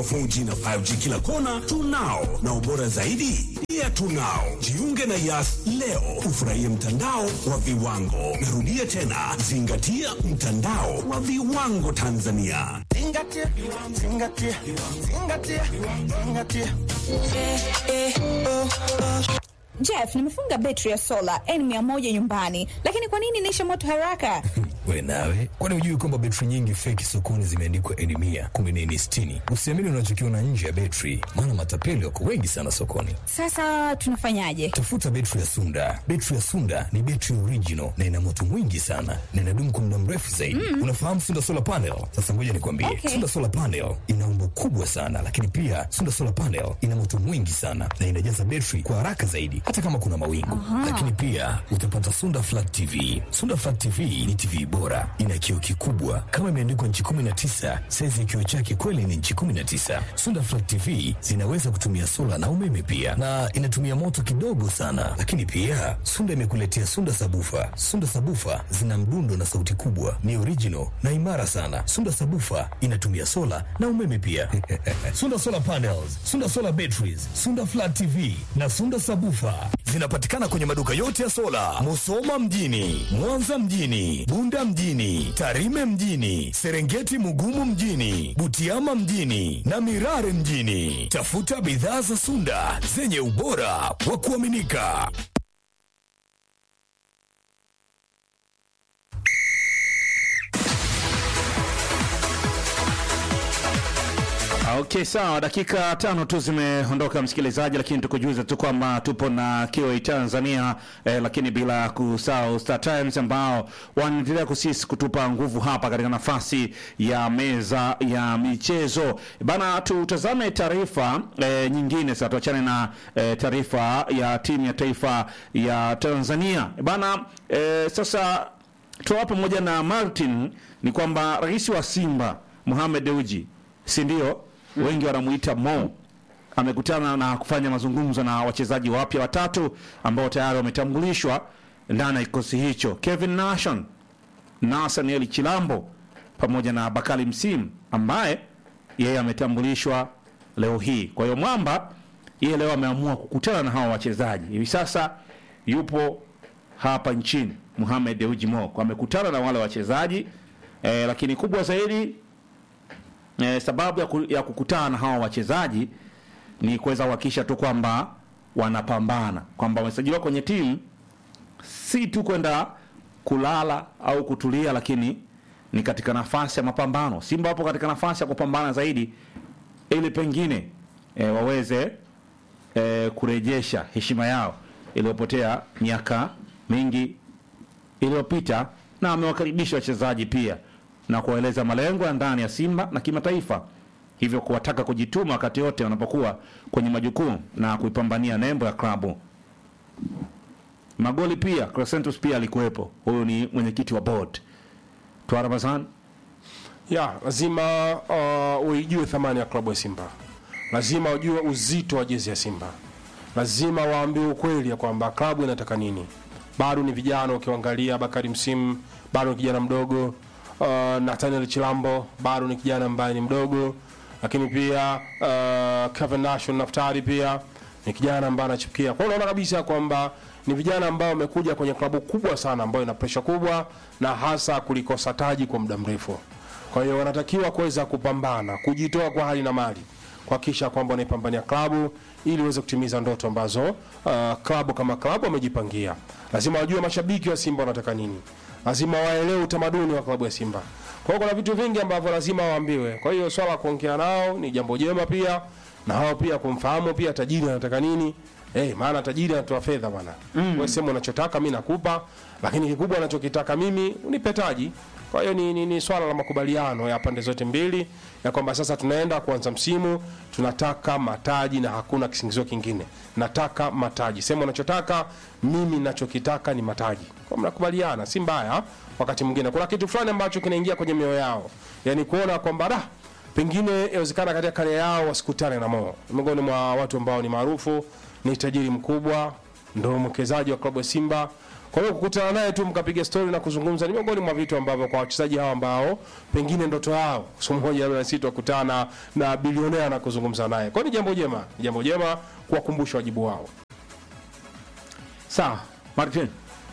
wa 4G na 5G kila kona tunao, na ubora zaidi pia tunao. Jiunge na Yas leo ufurahie mtandao wa viwango. Narudia tena, zingatia mtandao wa viwango Tanzania. Zingatia, zingatia, zingatia, zingatia. Jeff, nimefunga betri ya sola N100 nyumbani, lakini kwa nini inaisha moto haraka? We nawe, kwani hujui kwamba betri nyingi feki sokoni zimeandikwa N mia kumbe ni N sitini? Usiamini unachokiona nje ya betri, maana matapeli wako wengi sana sokoni. Sasa tunafanyaje? Tafuta betri ya Sunda. Betri ya Sunda ni betri original na ina moto mwingi sana na inadumu kwa muda mrefu zaidi. Unafahamu Sunda solar panel? Sasa ngoja nikwambie, Okay. Sunda solar panel ina umbo kubwa sana, lakini pia Sunda solar panel ina moto mwingi sana na inajaza betri kwa haraka zaidi, hata kama kuna mawingu. Lakini pia utapata Sunda flat TV. Sunda flat TV ni TV bora, ina kioo kikubwa kama imeandikwa nchi 19. Saizi ya kioo chake kweli ni nchi 19. Sunda flat TV zinaweza kutumia sola na umeme pia, na inatumia moto kidogo sana. Lakini pia Sunda imekuletea Sunda sabufa. Sunda sabufa zina mdundo na sauti kubwa, ni original na imara sana. Sunda sabufa inatumia sola na umeme pia. Sunda solar panels, Sunda solar batteries, Sunda flat TV na Sunda sabufa zinapatikana kwenye maduka yote ya sola, Musoma mjini, Mwanza mjini, Bunda mjini, Tarime mjini, Serengeti Mugumu mjini, Butiama mjini na Mirare mjini. Tafuta bidhaa za Sunda zenye ubora wa kuaminika. Okay, sawa. Dakika tano tu zimeondoka msikilizaji, lakini tukujuza tu kwamba tupo na KOA Tanzania eh, lakini bila kusahau Star Times ambao wanaendelea kusisi kutupa nguvu hapa katika nafasi ya meza ya michezo bana. Tutazame taarifa eh, nyingine sasa, tuachane na eh, taarifa ya timu ya taifa ya Tanzania bana. Eh, sasa tuwa pamoja na Martin ni kwamba rais wa Simba Mohamed Dewji si ndio? Wengi wanamuita Mo amekutana na kufanya mazungumzo na wachezaji wapya watatu ambao tayari wametambulishwa ndani ya kikosi hicho: Kevin Nation, Nathaniel Chilambo pamoja na Bakali Msimu ambaye yeye ametambulishwa leo hii. Kwa hiyo Mwamba yeye leo ameamua kukutana na hawa wachezaji. Hivi sasa yupo hapa nchini Mohamed Dewji Mo amekutana na wale wachezaji eh, lakini kubwa zaidi eh, sababu ya, ku, ya kukutana na hawa wachezaji ni kuweza kuhakikisha tu kwamba wanapambana, kwamba wamesajiliwa kwenye timu si tu kwenda kulala au kutulia, lakini ni katika nafasi ya mapambano. Simba wapo katika nafasi ya kupambana zaidi, ili pengine e, waweze e, kurejesha heshima yao iliyopotea miaka mingi iliyopita, na amewakaribisha wachezaji pia na kuwaeleza malengo ya ndani ya Simba na kimataifa, hivyo kuwataka kujituma wakati wote wanapokuwa kwenye majukumu na kuipambania nembo ya klabu. Magoli pia Crescentus pia alikuwepo, huyu ni mwenyekiti wa board Twa Ramazan. ya lazima uh, uijue thamani ya klabu ya Simba, lazima ujue uzito wa jezi ya Simba, lazima waambiwe ukweli ya kwamba klabu inataka nini. Bado ni vijana, ukiangalia Bakari Msimu bado ni kijana mdogo, uh, Nathaniel Chilambo bado ni kijana ambaye ni mdogo, lakini pia uh, Kevin Nation Naftari pia ni kijana ambaye anachipukia. Kwa hiyo unaona kabisa kwamba ni vijana ambao wamekuja kwenye klabu kubwa sana ambayo ina presha kubwa na hasa kulikosa taji kwa muda mrefu. Kwa hiyo wanatakiwa kuweza kupambana, kujitoa kwa hali na mali, kuhakikisha kwamba wanaipambania klabu ili iweze kutimiza ndoto ambazo uh, klabu kama klabu wamejipangia. Lazima wajue mashabiki wa Simba wanataka nini, lazima waelewe utamaduni wa klabu ya Simba. Kwa hiyo kuna vitu vingi ambavyo lazima waambiwe. Kwa hiyo swala la kuongea nao ni jambo jema pia, na hao pia kumfahamu pia tajiri anataka nini. Eh, maana tajiri anatoa fedha bwana. Mm. Wewe sema unachotaka mimi nakupa, lakini kikubwa anachokitaka mimi unipe taji. Kwa hiyo ni, ni, ni swala la makubaliano ya pande zote mbili ya kwamba sasa tunaenda kuanza msimu, tunataka mataji na hakuna kisingizio kingine. Nataka mataji. Sema unachotaka, mimi ninachokitaka ni mataji. Kwa mnakubaliana, si mbaya. Wakati mwingine kuna kitu fulani ambacho kinaingia kwenye mioyo yao, yaani kuona kwamba da pengine inawezekana katika kale yao wasikutane na Mo. Miongoni mwa watu ambao ni maarufu, ni tajiri mkubwa, ndo mwekezaji wa klabu ya Simba. Kwa hiyo kukutana naye tu mkapiga story na kuzungumza ni miongoni mwa vitu ambavyo kwa wachezaji hawa ambao pengine ndoto yao siku moja labda sisi tukutana na bilionea na kuzungumza naye. Kwa hiyo ni jambo jema, ni jambo jema kuwakumbusha wajibu wao. Sawa, Martin.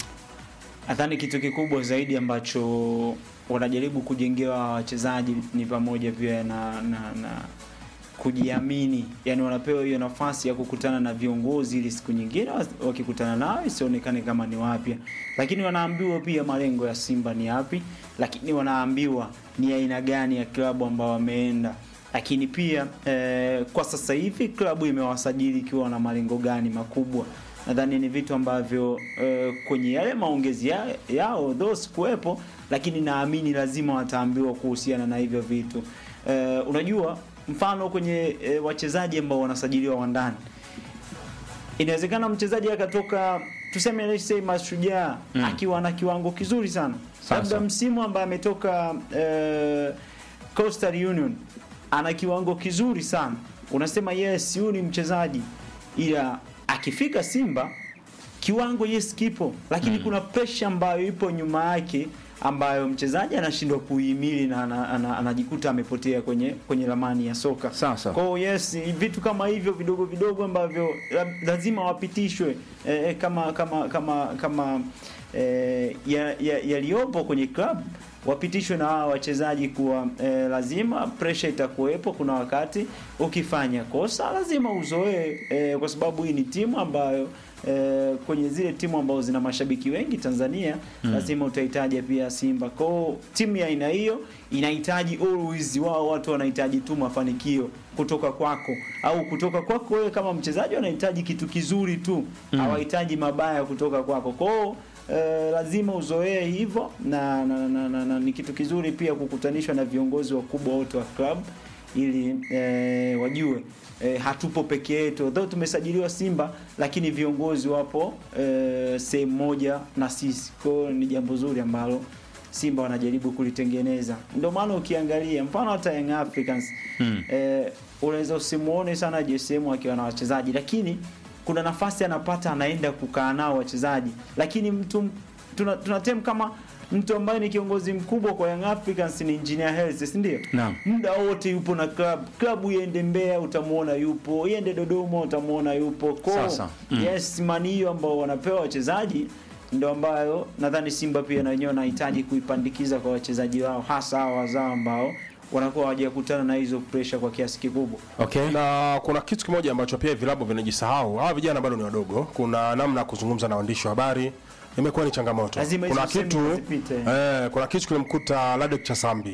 Nadhani kitu kikubwa zaidi ambacho wanajaribu kujengewa wachezaji ni pamoja pia na, na, na kujiamini, yani wanapewa hiyo nafasi ya kukutana na viongozi ili siku nyingine was- wakikutana nao isionekane kama ni wapya, lakini wanaambiwa pia malengo ya Simba ni yapi, lakini wanaambiwa ni aina gani ya klabu ambao wameenda lakini pia eh, kwa sasa hivi klabu imewasajili ikiwa na malengo gani makubwa nadhani ni vitu ambavyo eh, kwenye yale maongezi ya, yao though sikuwepo lakini naamini lazima wataambiwa kuhusiana na hivyo vitu eh, unajua mfano kwenye eh, wachezaji ambao wanasajiliwa wa ndani inawezekana mchezaji akatoka tuseme let's say mashujaa mm. akiwa na kiwango kizuri sana Sasa. labda msimu ambaye ametoka eh, Coastal Union ana kiwango kizuri sana unasema yes huyu ni mchezaji ila akifika Simba kiwango yes kipo lakini mm. kuna pressure ambayo ipo nyuma yake ambayo mchezaji anashindwa kuihimili na ana- ana- anajikuta amepotea kwenye kwenye ramani ya soka. Sasa. Kwa hiyo yes, vitu kama hivyo vidogo vidogo ambavyo la- lazima wapitishwe eh, eh, kama kama kama kama eh, ya- ya- yaliyopo kwenye club wapitishwe na hawa wachezaji kuwa eh, lazima pressure itakuwepo. Kuna wakati ukifanya kosa lazima uzoee eh, kwa sababu hii ni timu ambayo eh, kwenye zile timu ambazo zina mashabiki wengi Tanzania mm. lazima utahitaji pia Simba. Kwa hiyo timu ya aina hiyo inahitaji always, wao watu wanahitaji tu mafanikio kutoka kwako au kutoka kwako wewe kama mchezaji, wanahitaji kitu kizuri tu mm. hawahitaji mabaya kutoka kwako. Kwa hiyo eh, lazima uzoee hivyo na, na, na, na, na ni kitu kizuri pia kukutanishwa na viongozi wakubwa wote wa club ili eh, wajue eh, hatupo peke yetu though tumesajiliwa Simba lakini viongozi wapo eh, sehemu moja na sisi. Kwa hiyo ni jambo zuri ambalo Simba wanajaribu kulitengeneza. Ndio maana ukiangalia mfano hata Young Africans hmm. eh, unaweza usimuone sana JSM akiwa na wachezaji lakini kuna nafasi anapata anaenda kukaa nao wachezaji lakini mtu tuna, tuna tem kama mtu ambaye ni kiongozi mkubwa kwa Young Africans ni Engineer Hersi, si ndio? Naam. Muda wote yupo na club. Club iende Mbeya utamuona yupo, iende Dodoma utamuona yupo. Kwa Sasa, mm. yes, mani hiyo ambao wanapewa wachezaji ndio ambayo nadhani Simba pia na wenyewe wanahitaji kuipandikiza kwa wachezaji wao hasa hawa wazao ambao wanakuwa hawajakutana na hizo pressure kwa kiasi kikubwa. Okay. na kuna kitu kimoja ambacho pia vilabu vinajisahau. Hawa vijana bado ni wadogo, kuna namna ya kuzungumza na waandishi wa habari imekuwa ni changamoto. Lazima hizo kuna semi kitu zipite. eh, kuna kitu kilimkuta Ladek Chasambi.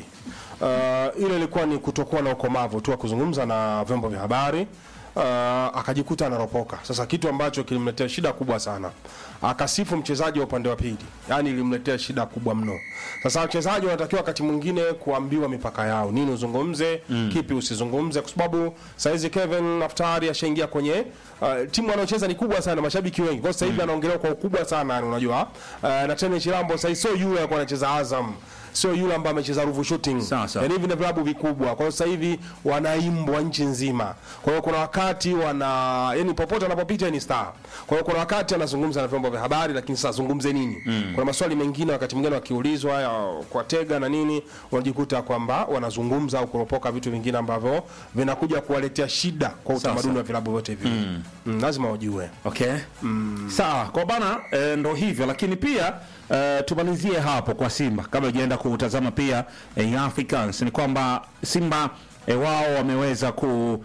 Uh, ile ilikuwa ni kutokuwa na ukomavu tu wa kuzungumza na vyombo vya habari uh, akajikuta anaropoka. Sasa kitu ambacho kilimletea shida kubwa sana, akasifu mchezaji wa upande wa pili, yani ilimletea shida kubwa mno. Sasa wachezaji wanatakiwa wakati mwingine kuambiwa mipaka yao, nini uzungumze mm. kipi usizungumze, kwa sababu saizi Kevin Naftari ashaingia kwenye uh, timu anayocheza ni kubwa sana, mashabiki wengi, kwa sasa hivi anaongelewa kwa ukubwa sana, yani unajua uh, na tena Chilambo sasa hivi sio yule alikuwa anacheza Azam sio yule ambaye amecheza Ruvu Shooting. Sawa, sawa. Yaani hivi ni vilabu vikubwa. Kwa hiyo sasa hivi wanaimbwa nchi nzima. Kwa hiyo kuna wakati wana yani popote anapopita ni star. Kwa hiyo kuna wakati anazungumza na vyombo vya habari lakini sasa zungumze nini? Kuna maswali mengine wakati mwingine wakiulizwa ya kwa tega na nini wanajikuta kwamba wanazungumza au kuropoka vitu vingine ambavyo vinakuja kuwaletea shida kwa utamaduni wa vilabu vyote hivi. Mm. lazima wajue. Okay. Sawa, kwa bana e, ndo hivyo lakini pia e, tumalizie hapo kwa Simba kabla hujaenda kutazama pia e, Young Africans ni kwamba Simba e, wao wameweza ku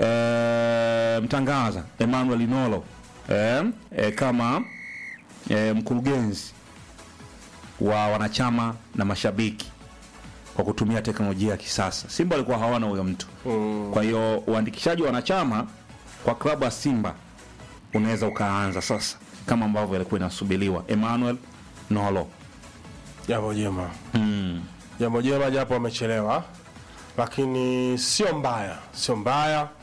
e, mtangaza Emmanuel Inolo e, e, kama e, mkurugenzi wa wanachama na mashabiki kwa kutumia teknolojia ya kisasa. Simba walikuwa hawana huyo mtu. Kwa hiyo uandikishaji wa wanachama kwa klabu ya Simba unaweza ukaanza sasa kama ambavyo ilikuwa inasubiriwa. Emmanuel Nolo. Jambo jema. Jambo jema japo wamechelewa, lakini sio mbaya, sio mbaya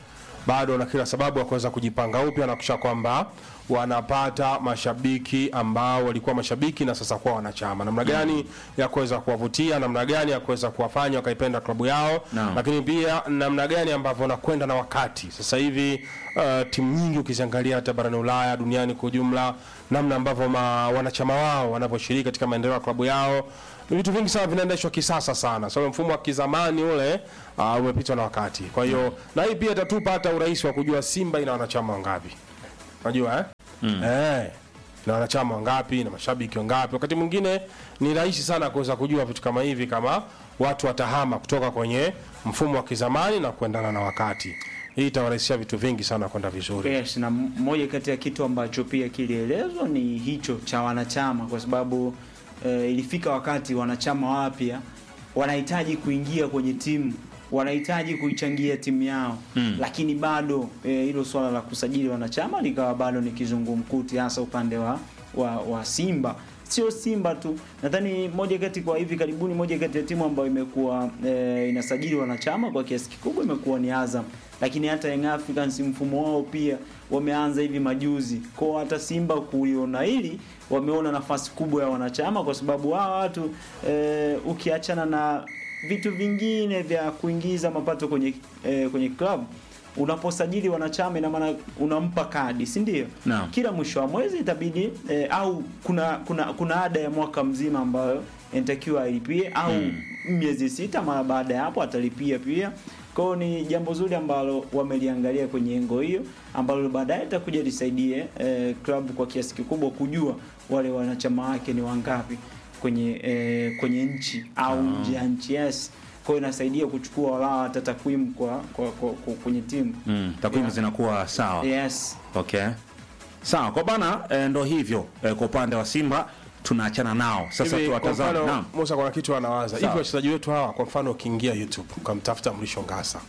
bado wana kila sababu ya kuweza kujipanga upya na kusha kwamba wanapata mashabiki ambao walikuwa mashabiki na sasa kuwa wanachama, namna gani ya kuweza kuwavutia, namna gani ya kuweza kuwafanya wakaipenda klabu yao Naam. lakini pia namna gani ambavyo wanakwenda na wakati. Sasa hivi uh, timu nyingi ukiziangalia hata barani Ulaya, duniani kwa ujumla, namna ambavyo ma, wanachama wao wanavyoshiriki katika maendeleo ya klabu yao vitu vingi sana vinaendeshwa kisasa sana. So mfumo wa kizamani ule uh, umepitwa na wakati. Kwa hiyo na hii pia itatupa hata urahisi wa kujua Simba ina wanachama wangapi. Unajua eh? Eh. Na wanachama wangapi na mashabiki wangapi. Wakati mwingine ni rahisi sana kuweza kujua vitu kama hivi kama watu watahama kutoka kwenye mfumo wa kizamani na kuendana na wakati. Hii itawarahisishia vitu vingi sana kwenda vizuri. Yes, na m- moja kati ya kitu ambacho pia kilielezwa ni hicho cha wanachama, kwa sababu eh, ilifika wakati wanachama wapya wanahitaji kuingia kwenye timu, wanahitaji kuichangia timu yao mm. Lakini bado eh, hilo swala la kusajili wanachama likawa bado ni kizungumkuti, hasa upande wa, wa, wa Simba sio Simba tu, nadhani moja kati kwa hivi karibuni, moja kati ya timu ambayo imekuwa e, inasajili wanachama kwa kiasi kikubwa imekuwa ni Azam, lakini hata Young Africans mfumo wao pia wameanza hivi majuzi. Kwa hata Simba kuiona hili wameona nafasi kubwa ya wanachama, kwa sababu hawa watu e, ukiachana na vitu vingine vya kuingiza mapato kwenye e, kwenye club unaposajili wanachama ina maana unampa kadi si ndio? Naam. Kila mwisho wa mwezi itabidi eh, au kuna kuna kuna ada ya mwaka mzima ambayo inatakiwa alipie au miezi sita, mara baada ya hapo atalipia pia. Kwa hiyo ni jambo zuri ambalo wameliangalia kwenye engo hiyo, ambalo baadaye itakuja lisaidie eh, club kwa kiasi kikubwa kujua wale wanachama wake ni wangapi kwenye eh, kwenye nchi au nje ya nchi yes. Kwa hiyo inasaidia kuchukua walaa hata takwimu kwa, kwa, kwa, kwa kwenye timu Mm, takwimu Yeah. zinakuwa sawa. yes. Okay. Sawa, kwa bana e, ndo hivyo e, kwa upande wa Simba tunaachana nao. Sasa Hivi, kwa tuwatazame. mfano Naam. Musa, kuna kitu anawaza hivi, Sawa. wachezaji wetu hawa, kwa mfano ukiingia YouTube ukamtafuta Mrisho Ngasa,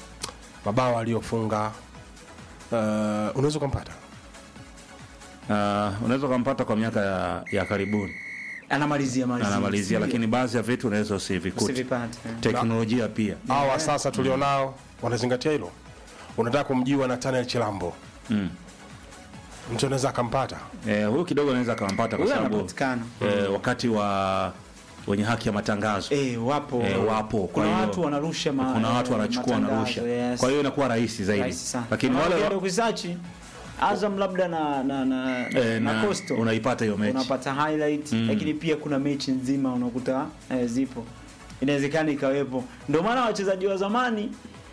mabao aliyofunga uh, unaweza ukampata Uh, unaweza ukampata kwa miaka ya, ya karibuni Anamalizia malizia, anamalizia, lakini baadhi ya vitu unaweza usivikute. usivipate Teknolojia pia hawa sasa tulionao wanazingatia hilo. Unataka kumjiwa na Tanel Chilambo, mm. mtu anaweza akampata Eh, huyu kidogo anaweza akampata kwa huyo sababu anapatikana. eh, wakati wa wenye haki ya matangazo Eh, wapo Eh, wapo. Kwa kuna hiyo- watu wanarusha ma, kuna watu eh, wanachukua matangazo, wanarusha, yes. kwa hiyo inakuwa rahisi zaidi, Rahisi sana. lakini Na wale ukienda wa, kusearch Azam labda na na na, eh, na, na Coastal unaipata hiyo mechi unapata highlight Mm. lakini pia kuna mechi nzima unakuta eh, zipo inawezekana ikawepo ndio maana wachezaji wa zamani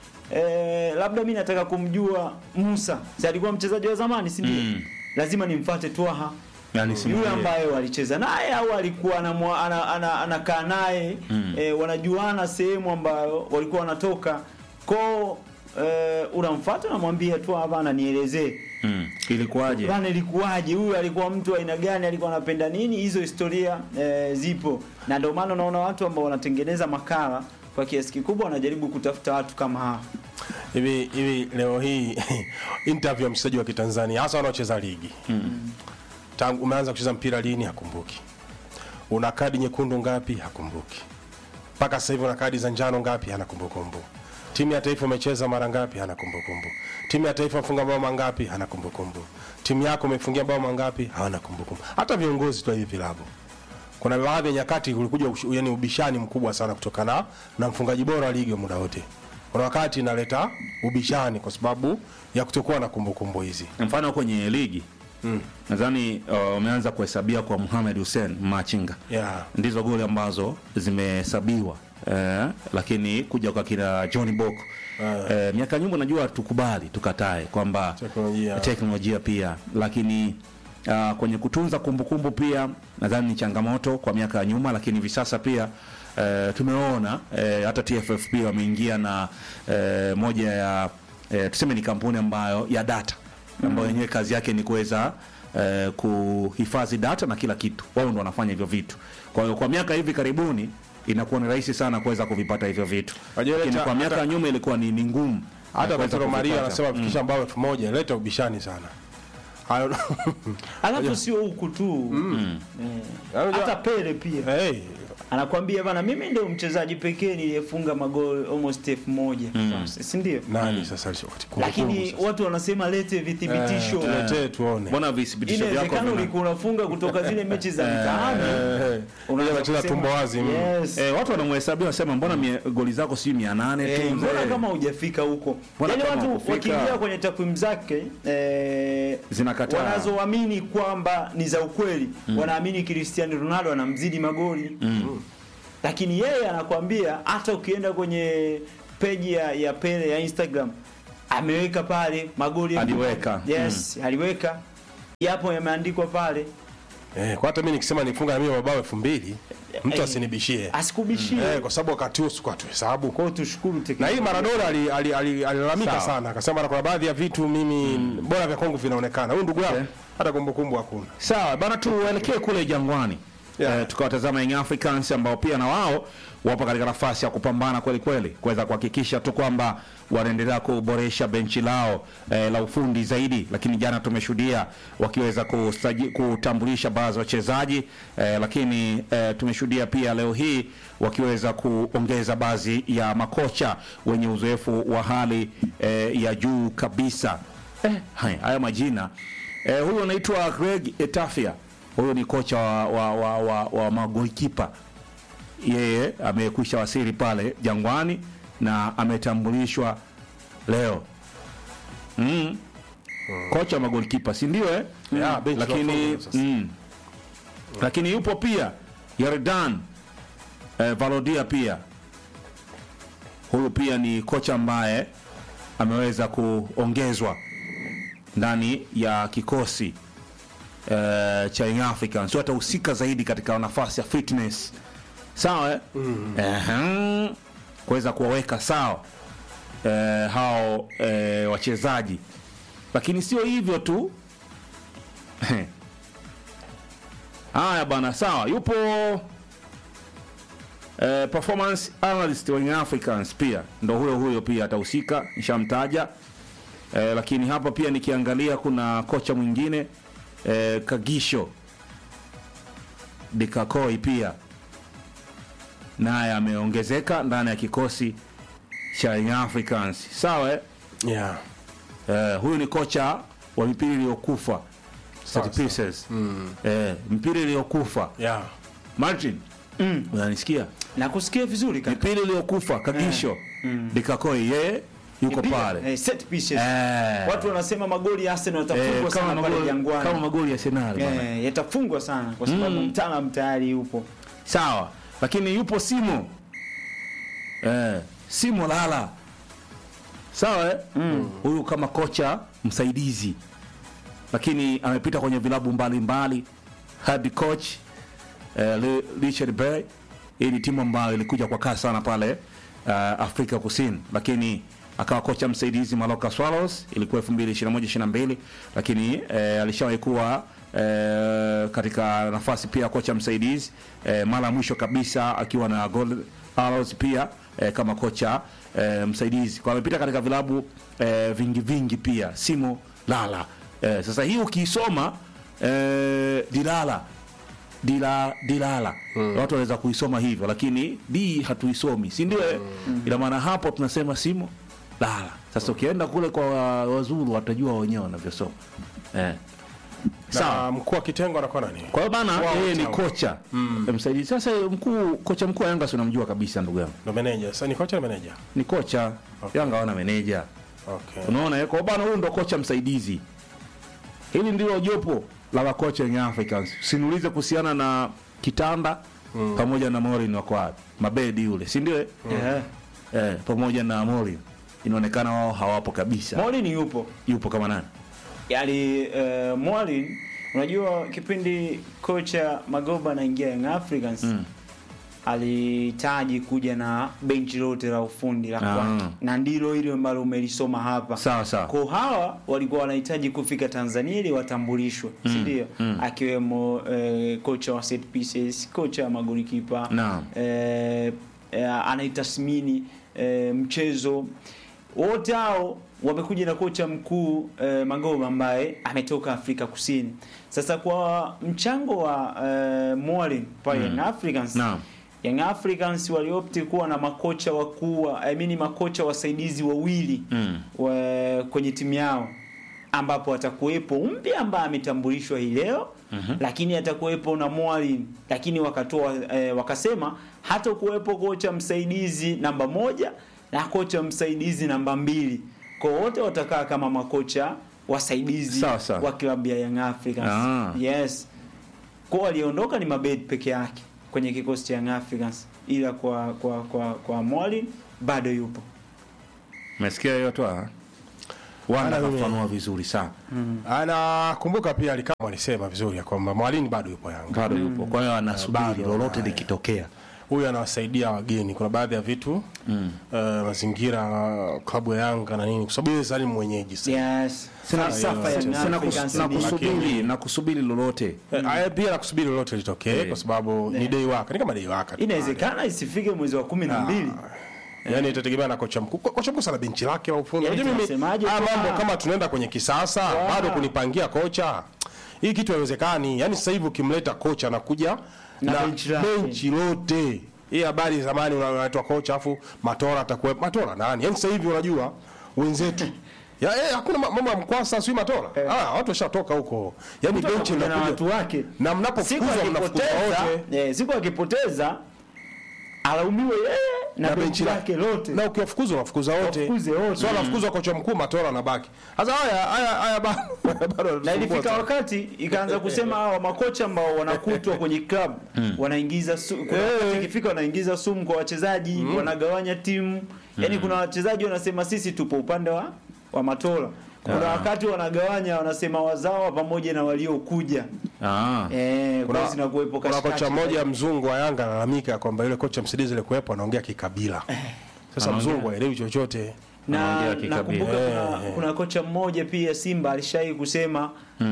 eh, labda mi nataka kumjua Musa si alikuwa mchezaji wa zamani si ndio Mm. lazima nimfuate Twaha yani yule simulie. ambaye walicheza naye au alikuwa anamwa- ana- ana- anakaa naye Mm. eh, wanajuana sehemu ambayo walikuwa wanatoka ko eh, unamfuata unamwambia tu hapana nielezee mm. ilikuwaje? bana ilikuwaje huyu alikuwa mtu wa aina gani alikuwa anapenda nini hizo historia eh, zipo na ndio maana unaona watu ambao wanatengeneza makala kwa kiasi kikubwa wanajaribu kutafuta watu kama hawa hivi hivi. Leo hii interview ya mchezaji wa Kitanzania hasa wanaocheza ligi tangu umeanza kucheza mpira lini, hakumbuki. Una kadi nyekundu ngapi, hakumbuki. Mpaka sasa hivi una kadi za njano ngapi, hana kumbukumbu. Timu ya taifa umecheza mara ngapi, hana kumbukumbu. Timu ya taifa mfunga bao mangapi, hana kumbukumbu. Timu yako umefungia bao mangapi, hawana kumbukumbu. Hata viongozi tu wa hivi vilabu kuna baadhi ya nyakati kulikuja ushu- yani ubishani mkubwa sana kutokana na mfungaji bora wa ligi wa muda wote. Kuna wakati inaleta ubishani kwa sababu ya kutokuwa na kumbukumbu hizi. mfano kwenye ligi Mm. nadhani uh, wameanza kuhesabia kwa Mohamed Hussein Machinga Yeah. ndizo goli ambazo zimehesabiwa eh, lakini kuja kwa kina Johnny Bok eh, miaka nyuma najua tukubali tukatae kwamba Teknolojia. teknolojia pia lakini uh, kwenye kutunza kumbukumbu pia nadhani ni changamoto kwa miaka ya nyuma lakini hivi sasa pia eh, tumeona eh, hata TFF pia wameingia na eh, moja ya eh, tuseme ni kampuni ambayo ya data ambayo yenyewe kazi yake ni kuweza eh, kuhifadhi data na kila kitu wao ndo wanafanya hivyo vitu kwa hiyo kwa miaka hivi karibuni inakuwa ni rahisi sana kuweza kuvipata hivyo vitu Wajua ile lakini cha- kwa miaka ya hata- nyuma ilikuwa ni, ni ngumu Hata kuweza Petro Maria kuvipata. anasema fikisha mbao elfu moja leta ubishani sana. Hayo alafu sio huku tu eh, Unajua- hata Pele pia Hey, anakwambia bana, mimi ndio mchezaji pekee niliyefunga magoli almost elfu moja si ndio? nani sasa wakati Lakini watu wanasema lete vithibitisho. tuletee tuone mbona vithibitisho vyako Inawezekana vina- ulikuwa unafunga kutoka zile mechi za mtaani. Eh, Unaanza unacheza kusema, tumbo wazi mm. Yes. Eh, watu wanamhesabia wasema mbona mie- goli zako sijui mia nane tu Eh, mbona mzee. kama hujafika huko? Mbona Yaani kama watu hukufika? wakiingia kwenye takwimu zake eh, Zinakataa. wanazoamini kwamba ni za ukweli, wanaamini Cristiano Ronaldo anamzidi magoli lakini yeye anakwambia hata ukienda kwenye peji ya, ya Pele ya Instagram ameweka pale magoli Aliweka. yes aliweka yapo yameandikwa pale Eh, kwa hata mimi nikisema nifunga na mimi mabao elfu mbili mtu Eh, asinibishie asikubishie eh, kwa sababu wakati huo sikuwa tuhesabu kwa hiyo tushukuru na teknolojia. hii Maradona alilalamika ali, ali, alilalamika Sawa. sana akasema kuna baadhi ya vitu mimi bora vya kwangu vinaonekana huyu ndugu yangu Okay. hata kumbukumbu hakuna sawa bana tuelekee kule jangwani Yeah. eh, tukawatazama Young Africans ambao pia na wao wapo katika nafasi ya kupambana kweli kweli kuweza kuhakikisha tu kwamba wanaendelea kuboresha benchi lao eh, la ufundi zaidi, lakini jana tumeshuhudia wakiweza kustaji, kutambulisha baadhi ya wachezaji eh, lakini eh, tumeshuhudia pia leo hii wakiweza kuongeza baadhi ya makocha wenye uzoefu wa hali eh, ya juu kabisa. Eh, haya, haya majina eh, huyu anaitwa Greg Etafia huyu ni kocha wa, wa, wa, wa, wa magolikipa yeye amekwisha wasili pale Jangwani na ametambulishwa leo mm. kocha wa magolikipa si ndio eh? Yeah, benchi la lakini ufundi sasa. mm. lakini yupo pia Yardan eh, Valodia pia huyu pia ni kocha ambaye ameweza kuongezwa ndani ya kikosi eh, cha Young Africans sio atahusika zaidi katika nafasi ya fitness sawa eh? Ehem. kuweza kuwaweka sawa eh, hao eh, wachezaji lakini sio hivyo tu haya bana sawa yupo eh, performance analyst wa Young Africans pia ndo huyo huyo pia atahusika nishamtaja eh, lakini hapa pia nikiangalia kuna kocha mwingine eh, Kagisho Dikakoi pia naye ameongezeka ndani ya kikosi cha Young Africans sawa eh? yeah. Eh, huyu ni kocha wa mipira iliyokufa Sawa, set pieces eh, mpira iliyokufa Yeah. Martin unanisikia na kusikia vizuri kaka. mipira iliyokufa Kagisho Dikakoi yeye yuko Mpira, pale eh, set pieces. Eh. Watu wanasema magoli ya Arsenal eh, yatafungwa kama sana pale magoli Jangwani. kama magoli ya Arsenal bwana. Eh, yatafungwa sana kwa sababu mtaalamu tayari yupo. sawa lakini yupo simo eh, simo lala sawa eh? huyu kama kocha msaidizi lakini amepita kwenye vilabu mbalimbali head coach eh, Li- Richard Bay hii ni timu ambayo ilikuja kwa kasi sana pale uh, Afrika Kusini lakini akawa kocha msaidizi Maloka Swallows ilikuwa 2021 22 lakini eh, alishawahi kuwa eh, katika nafasi pia ya kocha msaidizi eh, mara ya mwisho kabisa akiwa na Gold Arrows pia eh, kama kocha eh, msaidizi kwa amepita katika vilabu eh, vingi vingi pia Simo Lala eh, sasa hii ukiisoma eh, Dilala dila dilala watu wanaweza kuisoma hivyo lakini d hatuisomi si ndio eh? ina maana hapo tunasema simo lala sasa ukienda kule kwa wa- wazuru watajua wenyewe wanavyosoma eh. sawa na mkuu wa kitengo anakuwa nani kwa hiyo bana Wao yeye ni sawa. kocha msaidizi sasa mkuu kocha mkuu wa yanga si unamjua kabisa ndugu yangu ndo meneja sasa ni kocha na meneja ni kocha yanga wana meneja okay. unaona eh? kwa hiyo bana huyu ndo kocha msaidizi hili ndilo jopo la makocha Young Africans sinulize kuhusiana na kitanda pamoja na Morin wako wapi mabedi yule si ndio eh? Eh. eh, pamoja na Morin inaonekana wao hawapo kabisa Molin yupo. yupo kama nani Yaani uh, Molin unajua kipindi kocha Magoba anaingia Young Africans alihitaji kuja na benchi lote la ufundi la Ah. kwake na ndilo hilo ambalo umelisoma hapa sawa sawa kwa hawa walikuwa wanahitaji kufika Tanzania ili watambulishwe si ndio akiwemo eh, kocha wa set pieces kocha wa magolikipa Naam. eh, eh, anaitathmini eh, mchezo wote hao wamekuja na kocha mkuu eh, Magoba ambaye ametoka Afrika Kusini. Sasa kwa mchango wa eh, Mwalimu pale Young Africans Naam. Young Africans waliopti kuwa na makocha wakuu I mean makocha wasaidizi wawili Mm. wa, kwenye timu yao ambapo atakuwepo mpya ambaye ametambulishwa hii leo mm-hmm. lakini atakuwepo na Mwalin lakini wakatoa eh, wakasema hata kuwepo kocha msaidizi namba moja na kocha msaidizi namba mbili kwa wote watakaa kama makocha wasaidizi Sawa, sawa. wa klabu ya Young Africans Ah. yes kwa waliondoka ni Mabed peke yake kwenye kikosi cha Young Africans ila kwa kwa kwa, kwa Mwalin bado yupo Umesikia hiyo tu ah? Wanda Ana mimi- kafanua vizuri sana. anakumbuka pia alikama alisema vizuri ya kwamba mwalini bado yupo Yanga, Bado yupo. Kwa hiyo anasubiri Bado, lolote haya. likitokea. huyu anawasaidia wageni. Kuna baadhi ya vitu mm. uh, mazingira uh, klabu ya Yanga na nini, kwa sababu yeye sasa ni mwenyeji sasa. yes falsafa ya Young Sina kus- Africans na ni- kusubiri na kusubiri lolote. Eh, aya pia nakusubiri lolote litokee kwa sababu ni dei waka, ni kama dei waka tu. inawezekana isifike mwezi wa kumi na mbili Yaani itategemea na kocha mkuu. Ko- Kocha mkuu sana benchi lake au ufundi. Yaani Unajua mimi tunasemaje haya tu, mambo ah. kama tunaenda kwenye kisasa bado kunipangia kocha. Hii kitu haiwezekani. Yaani sasa hivi ukimleta kocha anakuja Na na, benchi lake. benchi lote. Hii habari zamani una- unaitwa kocha afu Matola atakuwa Matola nani? Yaani sasa hivi unajua wenzetu ya eh, hakuna ma- mambo ya mkwasa sio Matola. Ah, watu washatoka huko. Yaani Mtu benchi anakuja na watu linakuja. wake Na siku mnapofukuzwa mnafukuzwa akipoteza wote. eh, siku akipoteza alaumiwe yeye na, benchi lake lote na ukiwafukuza unafukuza wote Wafukuze wote. so anafukuzwa kocha mkuu matola anabaki sasa haya haya haya bado bado na yanatusumbua ilifika sana. wakati ikaanza kusema hawa makocha ambao wanakutwa kwenye club wanaingiza su, kuna wakati ikifika wanaingiza sumu kwa wachezaji wanagawanya timu yani kuna wachezaji wanasema sisi tupo upande wa wa matola kuna wakati wanagawanya wanasema wazawa pamoja na waliokuja Ah. eh kuna kwa zinakuwepo kuna katikati. kocha mmoja mzungu wa Yanga analalamika kwamba yule kocha msaidizi alikuwepo anaongea kikabila sasa Anaongea. mzungu haelewi chochote na Anaongea kikabila. nakumbuka kuna, Eh. kuna kocha mmoja pia Simba alishawahi kusema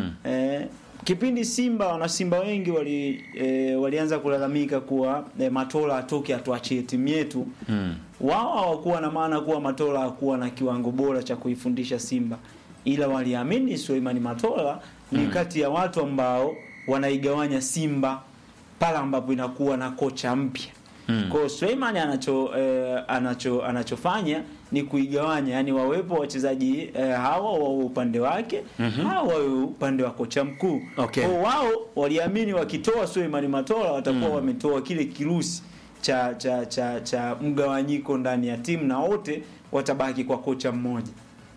eh, kipindi Simba wana Simba wengi wali eh, walianza kulalamika kuwa eh, Matola atoke atuachie timu yetu mm. wao hawakuwa na maana kuwa Matola hakuwa na kiwango bora cha kuifundisha Simba ila waliamini Suleiman Matola ni kati ya watu ambao wanaigawanya Simba pale ambapo inakuwa na kocha mpya Mm. Kwa hiyo Suleiman anacho eh, anacho anachofanya ni kuigawanya, yani wawepo wachezaji eh, hawa wa upande wake mm-hmm. hawa wawe upande wa kocha mkuu. Okay. Kwa hiyo wao waliamini wakitoa Suleiman Matola watakuwa wametoa kile kirusi cha cha cha cha mgawanyiko ndani ya timu na wote watabaki kwa kocha mmoja.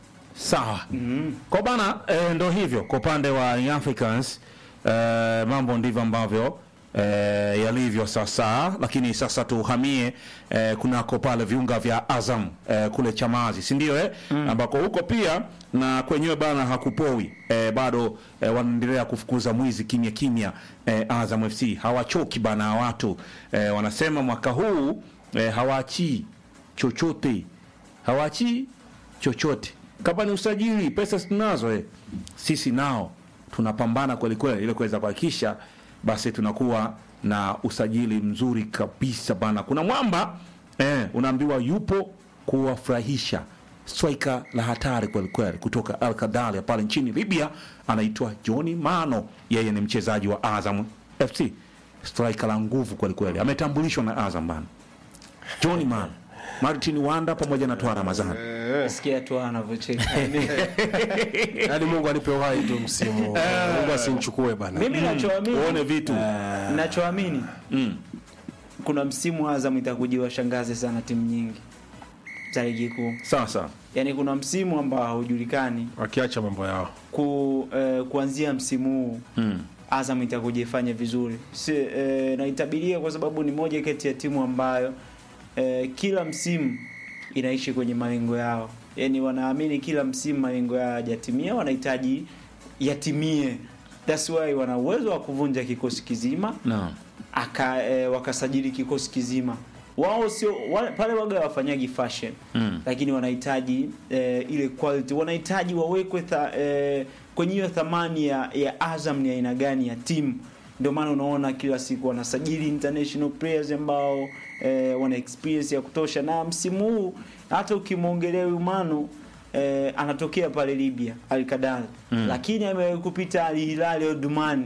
Sawa. Kwa bana e, ndo hivyo kwa upande wa Young Africans e, mambo ndivyo ambavyo e, yalivyo sasa, lakini sasa tuhamie e, kunako pale viunga vya Azam e, kule Chamazi, si ndio eh? ambako huko pia na kwenyewe bana hakupowi e, bado e, wanaendelea kufukuza mwizi kimya kimya e, Azam FC hawachoki bana watu e, wanasema mwaka huu e, hawaachii chochote hawaachii chochote kama ni usajili pesa tunazo eh. sisi nao tunapambana kweli kweli ili kuweza kuhakikisha basi tunakuwa na usajili mzuri kabisa bana kuna mwamba eh, unaambiwa yupo kuwafurahisha striker la hatari kweli kweli kutoka Al Kadalia pale nchini Libya anaitwa Johnny Mano yeye ni mchezaji wa Azam FC striker la nguvu kweli kweli ametambulishwa na Azam bana Johnny Mano Martin Wanda pamoja na Toa Ramazani Sikia tu anavyocheka. yaani Mungu anipe uhai tu msimu Mungu asinichukue bana Mimi nachoamini uone vitu nachoamini mm. kuna msimu Azam itakuja washangaze sana timu nyingi za ligi kuu. sawa sawa Yaani kuna msimu ambao haujulikani wakiacha mambo yao ku, eh, kuanzia msimu huu mm. Azam itakuja ifanye vizuri. Si, eh, naitabiria kwa sababu ni moja kati ya timu ambayo eh, kila msimu inaishi kwenye malengo yao. Yaani wanaamini kila msimu malengo yao hayajatimia, wanahitaji yatimie. That's why wana uwezo wa kuvunja kikosi kizima no. aka e, wakasajili kikosi kizima wao sio wale, pale waga wafanyagi fashion Mm. lakini wanahitaji e, ile quality wanahitaji wawekwe tha, e, kwenye hiyo thamani ya, ya Azam ni aina gani ya timu ndio maana unaona kila siku wanasajili international players ambao e, wana experience ya kutosha na msimu huu hata ukimwongelea Umano eh, anatokea pale Libya Al Kadal mm. lakini amewahi kupita Al Hilal Omdurman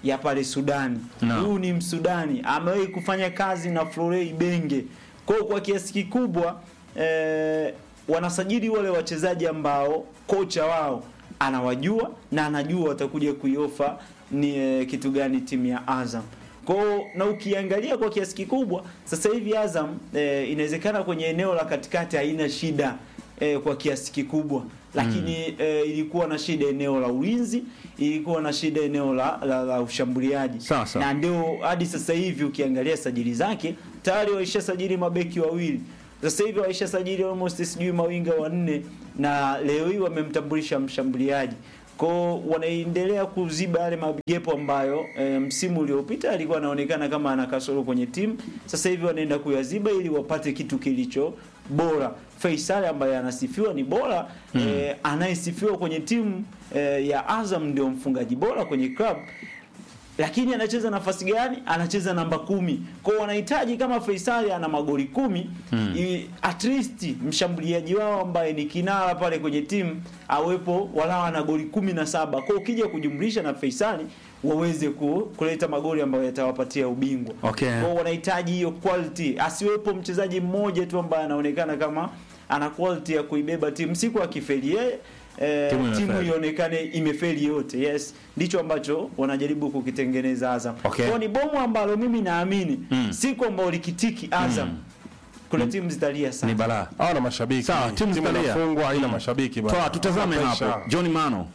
ya pale Sudani. No. Huyu ni Msudani, amewahi kufanya kazi na Florei Benge. Kwa hiyo kwa kiasi kikubwa eh, wanasajili wale wachezaji ambao kocha wao anawajua na anajua watakuja kuiofa ni eh, kitu gani timu ya Azam. Kwa hiyo, na ukiangalia kwa kiasi kikubwa sasa hivi Azam eh, inawezekana kwenye eneo la katikati haina shida eh, kwa kiasi kikubwa lakini eh, ilikuwa na shida eneo la ulinzi, ilikuwa na shida eneo la, la, la ushambuliaji Sasa. na ndio hadi sasa hivi ukiangalia sajili zake tayari waisha sajili mabeki wawili sasa hivi waisha sajili almost sijui mawinga wanne na leo hii wamemtambulisha mshambuliaji kwao wanaendelea kuziba yale magepo ambayo e, msimu uliopita alikuwa anaonekana kama ana kasoro kwenye timu sasa hivi wanaenda kuyaziba ili wapate kitu kilicho bora Faisal ambaye anasifiwa ni bora mm. e, anayesifiwa kwenye timu e, ya Azam ndio mfungaji bora kwenye club lakini anacheza nafasi gani? Anacheza namba kumi. Kwa hiyo wanahitaji kama Faisal ana magoli kumi mm. at least mshambuliaji wao ambaye ni kinara pale kwenye timu awepo walau ana goli kumi na saba. Kwa hiyo ukija kujumlisha na Faisal waweze ku, kuleta magoli ambayo yatawapatia ubingwa. Okay. Kwa hiyo wanahitaji hiyo quality, asiwepo mchezaji mmoja tu ambaye anaonekana kama ana quality ya kuibeba timu. Siku akifeli yeye eh, Timu timu, imefeli. ionekane imefeli yote. Yes, ndicho ambacho wanajaribu kukitengeneza Azam. Okay. Kwa ni bomu ambalo mimi naamini Mm. siku ambao likitiki Azam kuna timu zitalia sana. ni balaa hawana mashabiki Sawa, timu zitalia. inafungwa haina mashabiki bana. toa tutazame Pressure. hapo John Mano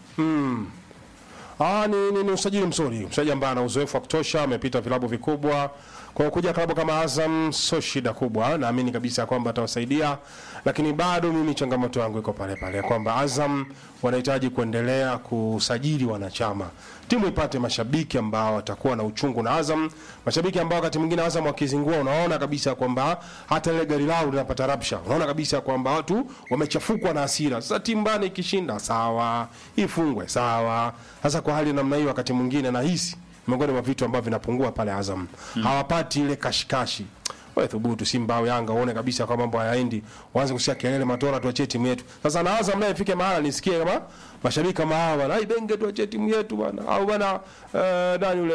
Ah, ni, ni, ni usajili mzuri, mchezaji ambaye ana uzoefu wa kutosha, amepita vilabu vikubwa. Kwa kuja klabu kama Azam sio shida kubwa, naamini kabisa kwamba atawasaidia, lakini bado mimi changamoto yangu iko pale pale kwamba Azam wanahitaji kuendelea kusajili wanachama, timu ipate mashabiki ambao watakuwa na uchungu na Azam, mashabiki ambao wakati mwingine Azam wakizingua, unaona kabisa kwamba hata ile gari lao linapata rapsha, unaona kabisa kwamba watu wamechafukwa na hasira. Sasa timu bana ikishinda sawa, ifungwe sawa. Sasa kwa hali ya namna hiyo, wakati mwingine nahisi miongoni mwa vitu ambavyo vinapungua pale Azam hawapati ile kashikashi. Wewe thubutu Simba au Yanga uone kabisa kwa mambo hayaendi, waanze kusikia kelele matora, tuachie timu yetu. Sasa na Azam naye ifike mahala nisikie kama mashabiki kama hawa bana, ai Benge tuachie timu yetu bana, au bana eh, nani yule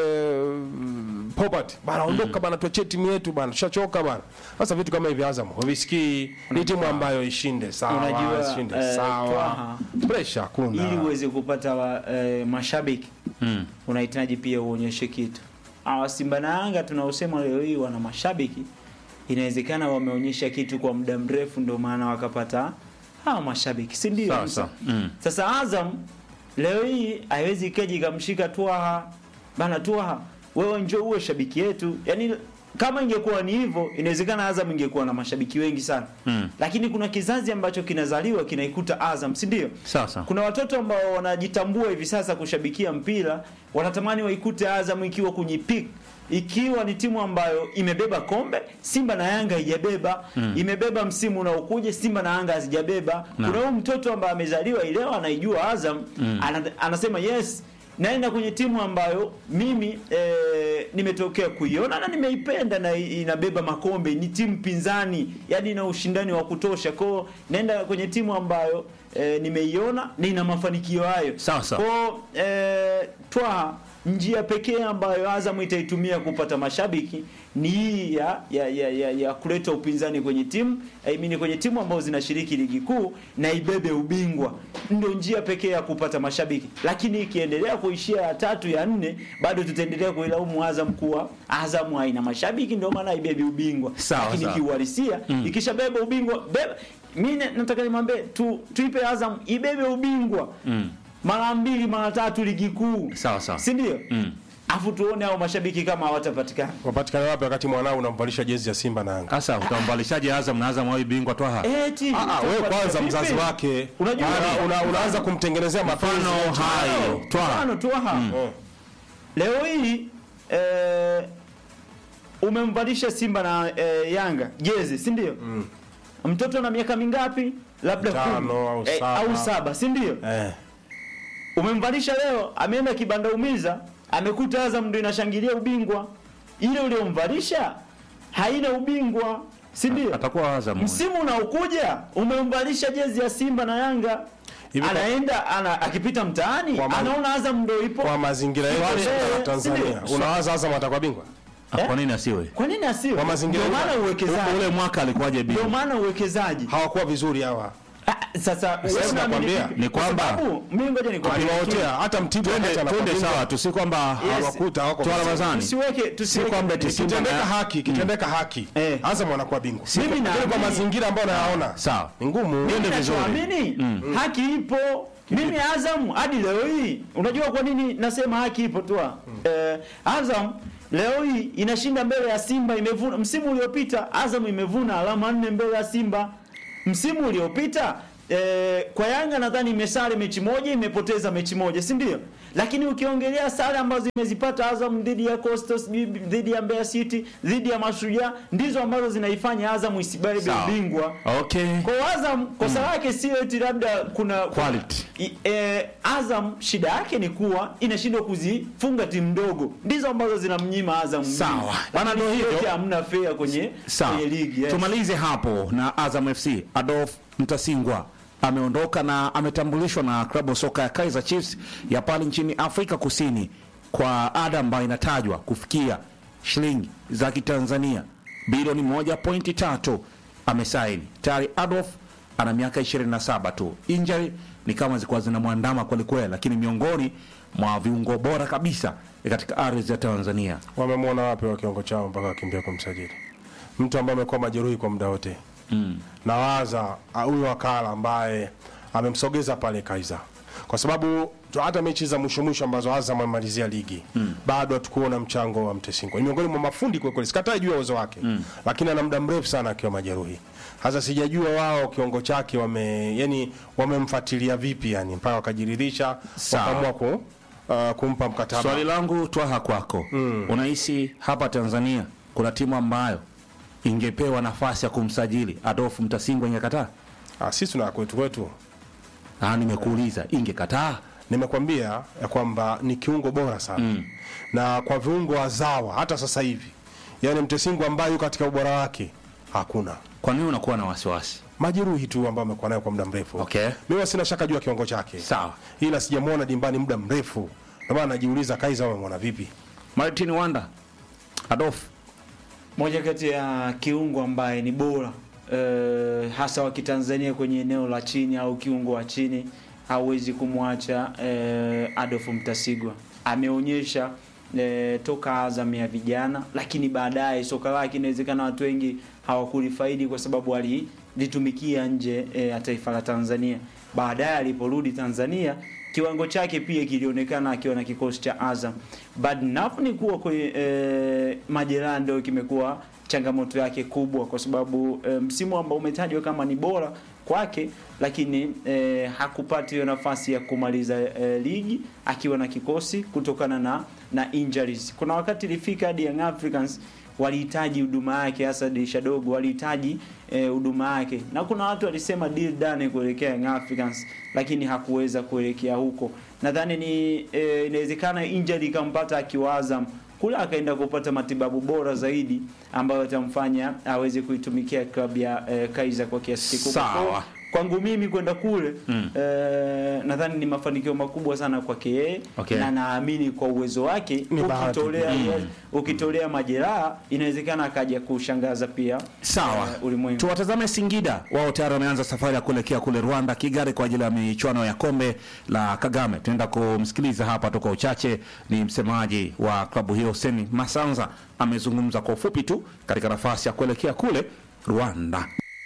mm, Popat bana, ondoka bana, tuachie timu yetu bana, tushachoka bana. Sasa vitu kama hivi Azam havisikii, ni timu ambayo ishinde sawa, Unajua, ishinde eh, sawa, Twaha, pressure hakuna. ili uweze kupata wa, eh, mashabiki mm. unahitaji pia uonyeshe kitu. Hawa Simba na Yanga tunaosema leo hii wana mashabiki, inawezekana wameonyesha kitu kwa muda mrefu, ndio maana wakapata hawa mashabiki, si ndio? Sawa, Musa? sawa. Mm. Sasa Azam leo hii haiwezi ikaja ikamshika Twaha bana, Twaha wewe njoo uwe shabiki yetu. Yani kama ingekuwa ni hivyo, inawezekana Azam ingekuwa na mashabiki wengi sana Mm. lakini kuna kizazi ambacho kinazaliwa kinaikuta Azam, si ndio? Sawa, sawa. Kuna watoto ambao wanajitambua hivi sasa kushabikia mpira, wanatamani waikute Azam ikiwa kwenye peak, ikiwa ni timu ambayo imebeba kombe. Simba na Yanga haijabeba imebeba msimu unaokuja, Simba na Yanga hazijabeba. Na. Kuna huyu mtoto ambaye amezaliwa ileo anaijua Azam ana, anasema yes naenda kwenye timu ambayo mimi e, nimetokea kuiona na nimeipenda na i- inabeba makombe, ni timu pinzani, yani ina ushindani wa kutosha. Kwao naenda kwenye timu ambayo e, nimeiona na ina mafanikio hayo. Sawa, sawa. Kwao e, twa njia pekee ambayo Azam itaitumia kupata mashabiki ni hii ya, ya, ya, ya, ya kuleta upinzani kwenye timu I mean kwenye timu ambazo zinashiriki ligi kuu na ibebe ubingwa, ndio njia pekee ya kupata mashabiki. Lakini ikiendelea kuishia ya tatu ya nne, bado tutaendelea kuilaumu Azam kuwa Azam haina mashabiki, ndio maana haibebi ubingwa. Sawa, Lakini sawa. kiuhalisia ikishabeba ubingwa beba, mimi nataka nimwambie tu, tuipe Azam ibebe ubingwa Mm. mara mbili mara tatu ligi kuu, Sawa, sawa. si ndio? Mm. Afu tuone hao mashabiki kama hawatapatikana. Wapatikana wapi wakati mwanao unamvalisha jezi ya Simba na Yanga? Sasa utambalishaje Azam na Azam wawe bingwa Twaha? Eti, Ah, ah, wewe utapatikana kwanza vipi? mzazi wake Unajua Ana- una, unaanza kumtengenezea mapenzi Mfano hayo Twaha. Mfano Twaha. Eh. Leo hii eh, umemvalisha Simba na eh, Yanga jezi, si ndio? Mtoto na miaka mingapi? Labda Tano kumi. au Eh, saba. au saba, si ndio? Eh. Umemvalisha leo, ameenda kibanda umiza, amekuta Azam ndio inashangilia ubingwa. Ile uliomvalisha haina ubingwa, si ndio? Atakuwa Azam. Msimu unaokuja umemvalisha jezi ya Simba na Yanga. Hivi kwa- anaenda ana, akipita mtaani Kwa ma- anaona Azam ndio ipo. kwa mazingira yetu Wale- ya eh, Tanzania sindio? unawaza Azam atakuwa bingwa Ah, Kwa nini asiwe? Kwa nini asiwe? Kwa mazingira Ndio maana yetu. uwekezaji. Ule mwaka alikuwaje Ndio bingwa? maana uwekezaji. hawakuwa vizuri hawa Ah, Sasa wewe unaamini nakwambia, vipi? ni Kwa kwamba- sababu mimi ngoja nikwambie. aliwaotea hata mtibu Twende wakati anakuwa twende bingwa, sawa tu, si kwamba hawakuta hawako Twala vizuri. Ramadhani. Tusiweke Si tusiweke kwamba eti Simba kitendeka na- haki kitendeka haki Eh. Azam anakuwa bingwa Mimi Lakini kwa naamini- mazingira ambayo nayaona Sawa. ni ngumu Twende vizuri. Nachoamini haki ipo. Mimi Azam hadi leo hii, unajua kwa nini nasema haki ipo tu? Eh, Azam leo hii inashinda mbele ya Simba, imevuna msimu uliopita Azam imevuna alama nne mbele ya Simba. Msimu uliopita eh, kwa Yanga nadhani imesare mechi moja, imepoteza mechi moja, si ndio? Lakini ukiongelea sare ambazo imezipata Azam dhidi ya Coastal, sijui dhidi ya Mbeya City, dhidi ya Mashujaa, ndizo ambazo zinaifanya Azam isibebe Sawa. ubingwa. Okay. Kwa Azam kosa lake sio eti labda kuna Quality. I, e, Azam shida yake ni kuwa inashindwa kuzifunga timu ndogo, ndizo ambazo zinamnyima Azam. Sawa. ubingwa. Bana, Lakini ndio hivyo. yote hamna fair kwenye Sawa. kwenye ligi. Yes. Tumalize hapo na Azam FC. Adolf Mtasingwa ameondoka na ametambulishwa na klabu ya soka ya Kaizer Chiefs ya pale nchini Afrika Kusini kwa ada ambayo inatajwa kufikia shilingi za Kitanzania bilioni 1.3. Amesaini tayari. Adolf ana miaka 27 tu. Injury ni kama zilikuwa zinamwandama kwelikweli, lakini miongoni mwa viungo bora kabisa katika ardhi ya Tanzania. wamemwona wapi wa kiwango chao mpaka wakimbia kumsajili mtu ambaye amekuwa majeruhi kwa muda wote mm. nawaza ah, huyu wakala ambaye amemsogeza pale Kaiza kwa sababu tu- hata mechi za mwisho mwisho ambazo Azam amemalizia ligi mm. bado hatukuona mchango wa Mtesingo. Ni miongoni mwa mafundi kwa kweli, sikatai juu ya uwezo wake mm. lakini ana muda mrefu sana akiwa majeruhi. Sasa sijajua wao kiwango chake wame yani wamemfuatilia vipi yani mpaka wakajiridhisha Sawa. wakaamua ku, uh, kumpa mkataba. Swali langu twaha kwako, unahisi hapa Tanzania kuna timu ambayo ingepewa nafasi ya kumsajili Adolfu Mtasingwa ingekataa? Ah, sisi tuna kwetu kwetu Ah, nimekuuliza ingekataa? nimekwambia ya kwamba ni kiungo bora sana mm. na kwa viungo wazawa hata sasa hivi yani mtesingu ambaye yuko katika ubora wake hakuna Kwa nini unakuwa na wasiwasi? majeruhi tu ambayo amekuwa nayo kwa muda mrefu Okay. mimi sina shaka juu ya kiwango chake Sawa. ila sijamwona dimbani muda mrefu ndio maana najiuliza Kaiza wamemwona vipi Martin Wanda, Adolfu moja kati ya kiungo ambaye ni bora eh, hasa wa Kitanzania kwenye eneo la chini au kiungo wa chini, hauwezi kumwacha eh, Adolf Mtasigwa. Ameonyesha eh, toka Azam ya vijana, lakini baadaye soka lake inawezekana watu wengi hawakulifaidi kwa sababu alilitumikia nje eh, ya taifa la Tanzania. Baadaye aliporudi Tanzania kiwango chake pia kilionekana akiwa na kikosi cha Azam. Bad enough ni kuwa kwenye e, majeraha ndio kimekuwa changamoto yake kubwa, kwa sababu e, msimu ambao umetajwa kama ni bora kwake, lakini e, hakupata hiyo nafasi ya kumaliza e, ligi akiwa na kikosi kutokana na na injuries. Kuna wakati ilifika hadi Young Africans walihitaji huduma yake, hasa dirisha dogo walihitaji eh, huduma yake, na kuna watu walisema deal done kuelekea Young Africans, lakini hakuweza kuelekea huko. Nadhani ni eh, inawezekana injury ikampata akiwa Azam kule, akaenda kupata matibabu bora zaidi ambayo atamfanya aweze kuitumikia klabu ya eh, Kaizer kwa kiasi kikubwa. Sawa. Kwa- Kwangu mimi kwenda kule mm. eh, nadhani ni mafanikio makubwa sana kwake yeye Okay. na naamini kwa uwezo wake Ni bahati. ukitolea ukitolea majeraha inawezekana akaja kushangaza pia Sawa, eh, ulimwengu. tuwatazame Singida. Wao tayari wameanza safari ya kuelekea kule Rwanda, Kigali, kwa ajili ya michuano ya kombe la Kagame. Tunaenda kumsikiliza hapa toka uchache, ni msemaji wa klabu hiyo Seni Masanza, amezungumza kwa ufupi tu katika nafasi ya kuelekea kule Rwanda.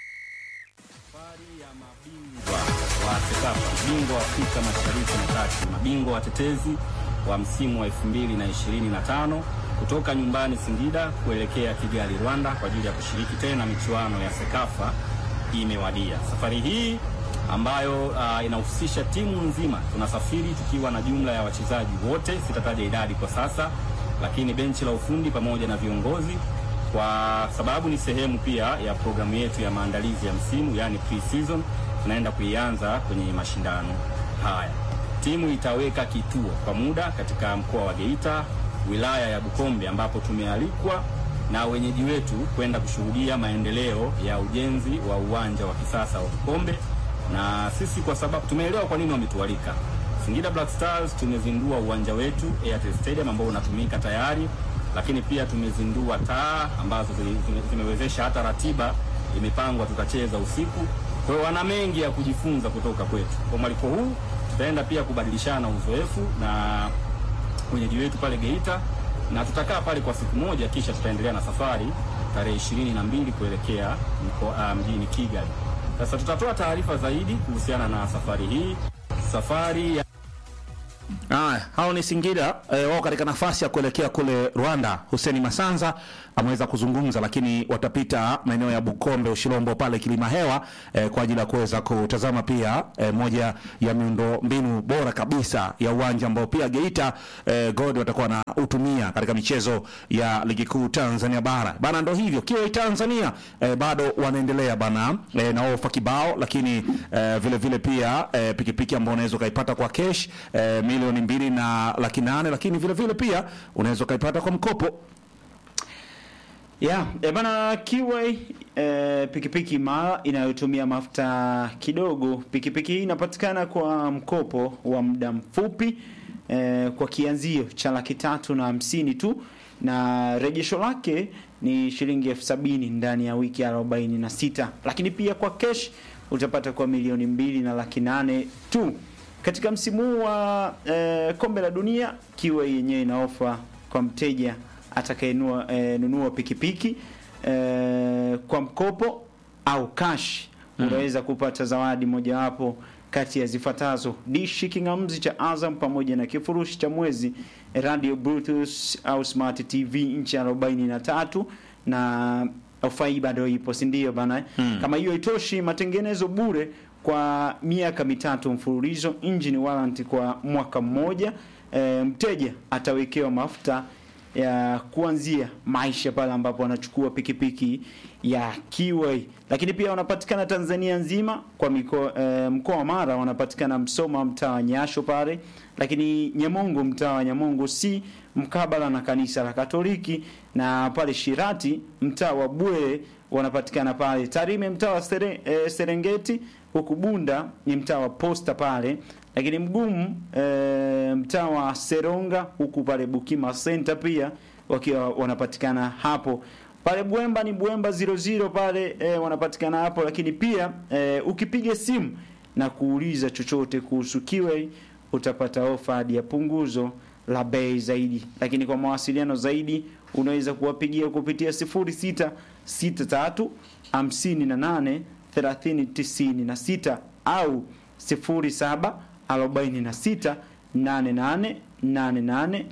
wa Sekafa, bingwa wa Afrika Mashariki na Kati, mabingwa watetezi wa msimu wa 2025 kutoka nyumbani Singida kuelekea Kigali, Rwanda kwa ajili ya kushiriki tena michuano ya Sekafa imewadia. Safari hii ambayo uh, inahusisha timu nzima, tunasafiri tukiwa na jumla ya wachezaji wote, sitataja idadi kwa sasa, lakini benchi la ufundi pamoja na viongozi kwa sababu ni sehemu pia ya programu yetu ya maandalizi ya msimu, yani pre-season tunaenda kuianza kwenye mashindano haya. Timu itaweka kituo kwa muda katika mkoa wa Geita, wilaya ya Bukombe, ambapo tumealikwa na wenyeji wetu kwenda kushuhudia maendeleo ya ujenzi wa uwanja wa kisasa wa Bukombe na sisi kwa sababu tumeelewa kwa nini wametualika. Singida Black Stars tumezindua uwanja wetu Airtel Stadium ambao unatumika tayari, lakini pia tumezindua taa ambazo zili- zime- zimewezesha hata ratiba imepangwa tutacheza usiku. Kwa hiyo wana mengi ya kujifunza kutoka kwetu. Kwa mwaliko huu tutaenda pia kubadilishana uzoefu na wenyeji wetu pale Geita na tutakaa pale kwa siku moja, kisha tutaendelea na safari tarehe ishirini na mbili kuelekea mko, uh, mjini Kigali. Sasa tutatoa taarifa zaidi kuhusiana na safari hii, safari ya Haya, hao ni Singida eh, wao katika nafasi ya kuelekea kule Rwanda. Huseni Masanza ameweza kuzungumza, lakini watapita maeneo ya Bukombe, Ushirombo pale Kilima Hewa eh, kwa ajili ya kuweza kutazama pia eh, moja ya miundo mbinu bora kabisa ya uwanja ambao pia Geita eh, God watakuwa na utumia katika michezo ya ligi kuu Tanzania bara bana. Ndo hivyo kiwa Tanzania eh, bado wanaendelea bana eh, na ofa kibao, lakini eh, vile vile pia eh, pikipiki ambao unaweza ukaipata kwa cash eh, milioni mbili na laki nane, lakini vile vile pia unaweza ukaipata kwa mkopo. Yeah, e bana Kiway e, pikipiki imara inayotumia mafuta kidogo. Pikipiki hii inapatikana kwa mkopo wa muda mfupi e, kwa kianzio cha laki tatu na hamsini tu na rejesho lake ni shilingi elfu sabini ndani ya wiki arobaini na sita lakini pia kwa cash utapata kwa milioni mbili na laki nane tu. Katika msimu huu wa e, kombe la dunia Kiway yenyewe ina ofa kwa mteja atakayenunua e, nunua pikipiki e, kwa mkopo au cash unaweza kupata zawadi mojawapo kati ya zifuatazo: dishi kingamzi cha Azam pamoja na kifurushi cha mwezi, radio bluetooth au smart TV inchi 43 na ofa hii bado ipo, si ndio bana? Kama hiyo itoshi, matengenezo bure kwa miaka mitatu mfululizo, engine warranty kwa mwaka mmoja. E, mteja atawekewa mafuta ya kuanzia maisha pale ambapo wanachukua pikipiki ya Kiway. Lakini pia wanapatikana Tanzania nzima kwa mikoa e, mkoa wa Mara wanapatikana Msoma mtaa wa Nyasho pale, lakini Nyamongo mtaa wa Nyamongo si mkabala na kanisa la Katoliki, na pale Shirati mtaa wa Bwere wanapatikana pale Tarime mtaa wa Sere, e, Serengeti, huku Bunda ni mtaa wa Posta pale lakini mgumu e, mtaa wa Seronga huku pale Bukima Center pia wakiwa wanapatikana hapo pale Bwemba ni Bwemba 00 pale e, wanapatikana hapo, lakini pia e, ukipiga simu na kuuliza chochote kuhusu Kiway utapata ofa hadi ya punguzo la bei zaidi, lakini kwa mawasiliano zaidi unaweza kuwapigia kupitia 0663 58 30 96 au 07 46 88 88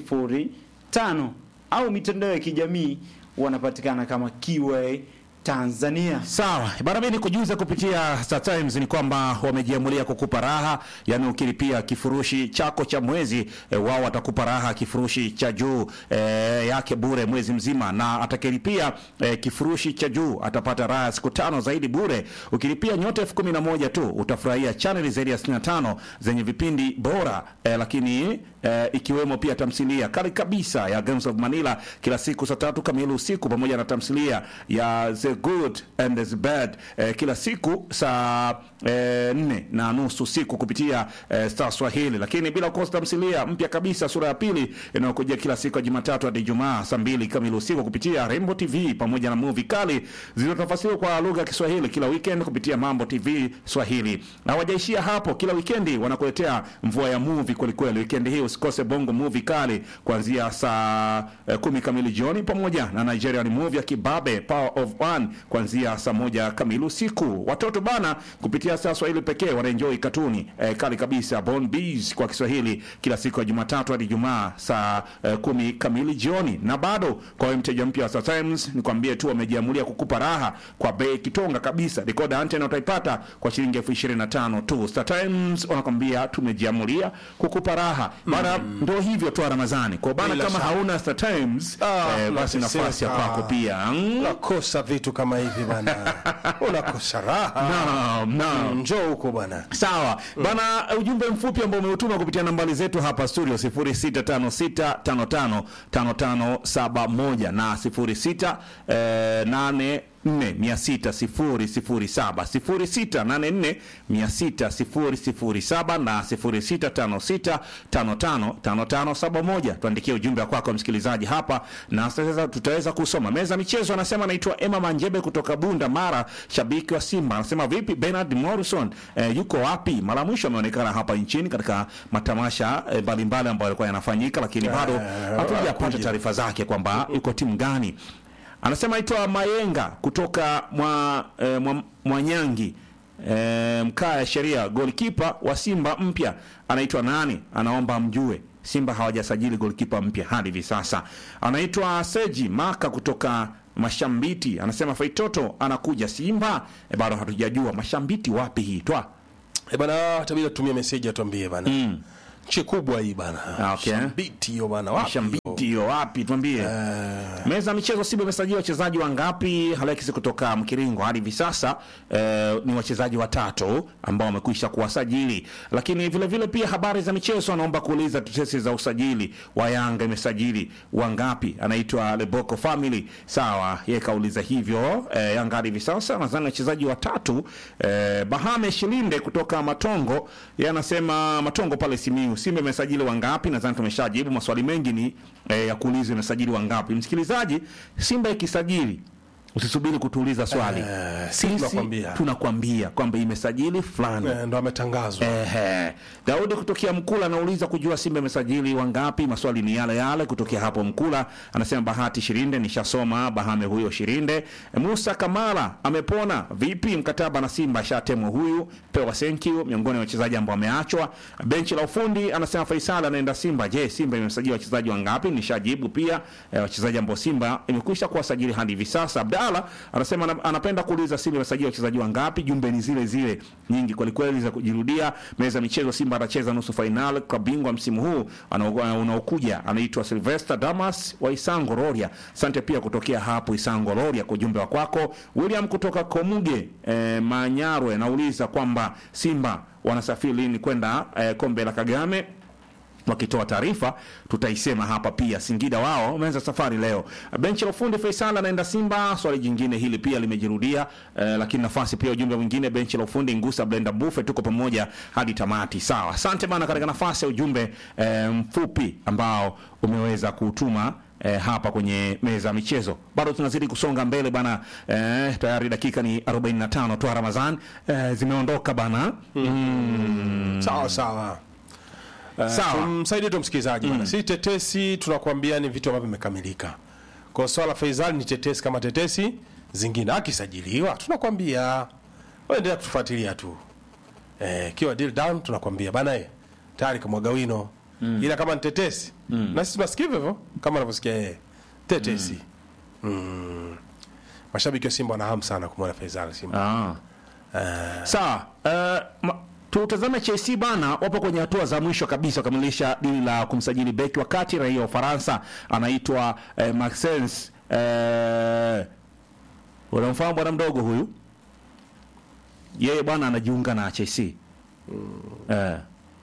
05 au mitandao ya kijamii wanapatikana kama Kiway Tanzania. Sawa bana, mimi nikujuza kupitia Star Times ni kwamba wamejiamulia kukupa raha, yani ukilipia kifurushi chako cha mwezi e, wao watakupa raha kifurushi cha juu e, yake bure mwezi mzima, na atakilipia e, kifurushi cha juu atapata raha siku tano zaidi bure. Ukilipia nyota elfu kumi na moja tu utafurahia chaneli zaidi ya 65 zenye vipindi bora e, lakini e, ikiwemo pia tamthilia kali kabisa ya Gangs of Manila kila siku saa tatu kamili usiku pamoja na tamthilia ya The Good and the Bad eh, kila siku saa eh, nne na nusu usiku kupitia eh, Star Swahili, lakini bila kukosa tamthilia mpya kabisa sura ya pili inayokujia kila siku ya Jumatatu hadi Ijumaa saa mbili kamili usiku kupitia Rainbow TV pamoja na movie kali zilizotafasiriwa kwa lugha ya Kiswahili kila weekend kupitia Mambo TV Swahili. Na hawajaishia hapo, kila weekendi wanakuletea mvua ya movie kweli kweli. Weekend hii usikose Bongo movie kali kuanzia saa eh, kumi kamili jioni pamoja na Nigerian movie ya Kibabe Power of One kuanzia saa moja kamili usiku. Watoto bana, kupitia Star Swahili pekee wanaenjoy katuni eh, kali kabisa Born Bees kwa Kiswahili kila siku ya Jumatatu hadi Ijumaa saa eh, kumi kamili jioni. Na bado kwa wewe mteja mpya wa Star Times, nikwambie tu wamejiamulia kukupa raha kwa bei kitonga kabisa. Decoder antena utaipata kwa shilingi elfu ishirini na tano tu. Star Times wanakwambia tumejiamulia kukupa raha bana. Ndo hivyo tu Ramadhani kwa bana, Bila kama shaka. hauna Star Times Ah, eh, basi unateseka. nafasi ya kwako pia mm. unakosa vitu kama hivi bana, unakosa raha. Naam, naam. Njoo huko bwana. Sawa bana, ujumbe mfupi ambao umeutuma kupitia nambari zetu hapa studio 0656555571 na 06 eh, 8 684 600 0684 na 0656555571 tuandikie ujumbe wa kwako msikilizaji hapa na sasa tutaweza kusoma meza michezo anasema anaitwa Emma Manjebe kutoka Bunda Mara shabiki wa Simba anasema vipi Bernard Morrison eh, yuko wapi mara mwisho ameonekana hapa nchini katika matamasha eh, mbalimbali ambayo yalikuwa yanafanyika lakini bado hatujapata taarifa zake kwamba yuko timu gani anasema aitwa Mayenga kutoka mwa, eh, mwa Mwanyangi e, mkaa ya sheria golkipa wa Simba mpya anaitwa nani? Anaomba mjue. Simba hawajasajili golkipa mpya hadi hivi sasa. Anaitwa Seji Maka kutoka Mashambiti, anasema Faitoto anakuja Simba. E, bado hatujajua Mashambiti wapi hii twa Eh bana, tabidi tutumie message atuambie bana. Mm. Nchi kubwa hii bana. Ah, okay. Shambiti hiyo bana. Wapi? Mashambiti hiyo wapi? Tuambie. Meza ya michezo Simba imesajili wachezaji wangapi? Alex kutoka Mkiringo hadi hivi sasa eh, ni wachezaji watatu ambao wamekwisha kuwasajili, lakini vile vile pia habari za michezo anaomba kuuliza tetesi za usajili wa Yanga imesajili wangapi? Anaitwa Leboko Family. Sawa, yeye kauliza hivyo. Eh, Yanga hadi hivi sasa nadhani wachezaji watatu. Eh, Bahame Shilinde kutoka Matongo, yeye anasema Matongo pale Simiu, Simba imesajili wangapi? Nadhani tumeshajibu maswali mengi ni eh, ya kuuliza imesajili wangapi. Msikilizaji, Simba ikisajili usisubiri kutuuliza swali. Eh, Sisi tunakwambia. tunakwambia kwamba imesajili fulani. Eh, ndo ametangazwa. Ehe. Daudi kutokea Mkula anauliza kujua Simba imesajili wangapi. Maswali ni yale yale kutokea hapo Mkula. Anasema Bahati Shirinde, nishasoma Bahame huyo Shirinde. Musa Kamara amepona vipi? Mkataba na Simba shatemwa huyu, pewa thank you, miongoni mwa wachezaji ambao wameachwa. Benchi la ufundi anasema Faisal anaenda Simba. Je, Simba imesajili wachezaji wangapi? Nishajibu pia eh, wachezaji ambao Simba imekwisha kuwasajili hadi hivi sasa. Abdalla anasema ana- anapenda kuuliza Simba imesajili wachezaji wangapi? Jumbe ni zile zile nyingi kweli kweli za kujirudia. Meza ya michezo, Simba atacheza nusu fainali kwa bingwa msimu huu anao- unaokuja, anaitwa Sylvester Damas wa Isango Roria. Asante pia kutokea hapo Isango Roria kwa ujumbe wa kwako. William kutoka Komuge eh, Manyarwe anauliza kwamba Simba wanasafiri lini kwenda eh, kombe la Kagame wakitoa taarifa tutaisema hapa pia. Singida wao wameanza safari leo. Benchi la ufundi Faisal anaenda Simba. Swali jingine hili pia limejirudia eh, lakini nafasi pia ujumbe mwingine benchi la ufundi Ngusa Blenda Bufe, tuko pamoja hadi tamati. Sawa, asante bana, katika nafasi ya ujumbe eh, mfupi ambao umeweza kutuma eh, hapa kwenye meza ya michezo. Bado tunazidi kusonga mbele bana. Eh, tayari dakika ni 45 tu Ramadhan eh, zimeondoka bana. Mm. Sawa sawa. Uh, Sawa. Tumsaidie tu msikilizaji bana. Si tetesi tunakwambia ni vitu ambavyo vimekamilika. Kwa swala la Faisal ni tetesi kama tetesi zingine. Akisajiliwa tunakwambia wewe endelea kutufuatilia tu. Eh, kiwa deal down tunakwambia bana eh tayari kamwaga wino. Ila kama ni tetesi na sisi tunasikia hivyo hivyo kama anavyosikia yeye. Tetesi. Mm. Mashabiki wa Simba wana hamu sana kumwona Faisal Simba. Ah. Sawa. Uh, ma- tutazame Chelsea bana, wapo kwenye hatua za mwisho kabisa kukamilisha dili la kumsajili beki wa kati raia wa Ufaransa anaitwa eh, Maxence eh, unamfahamu bwana mdogo huyu? Yeye bwana anajiunga na Chelsea. Eh.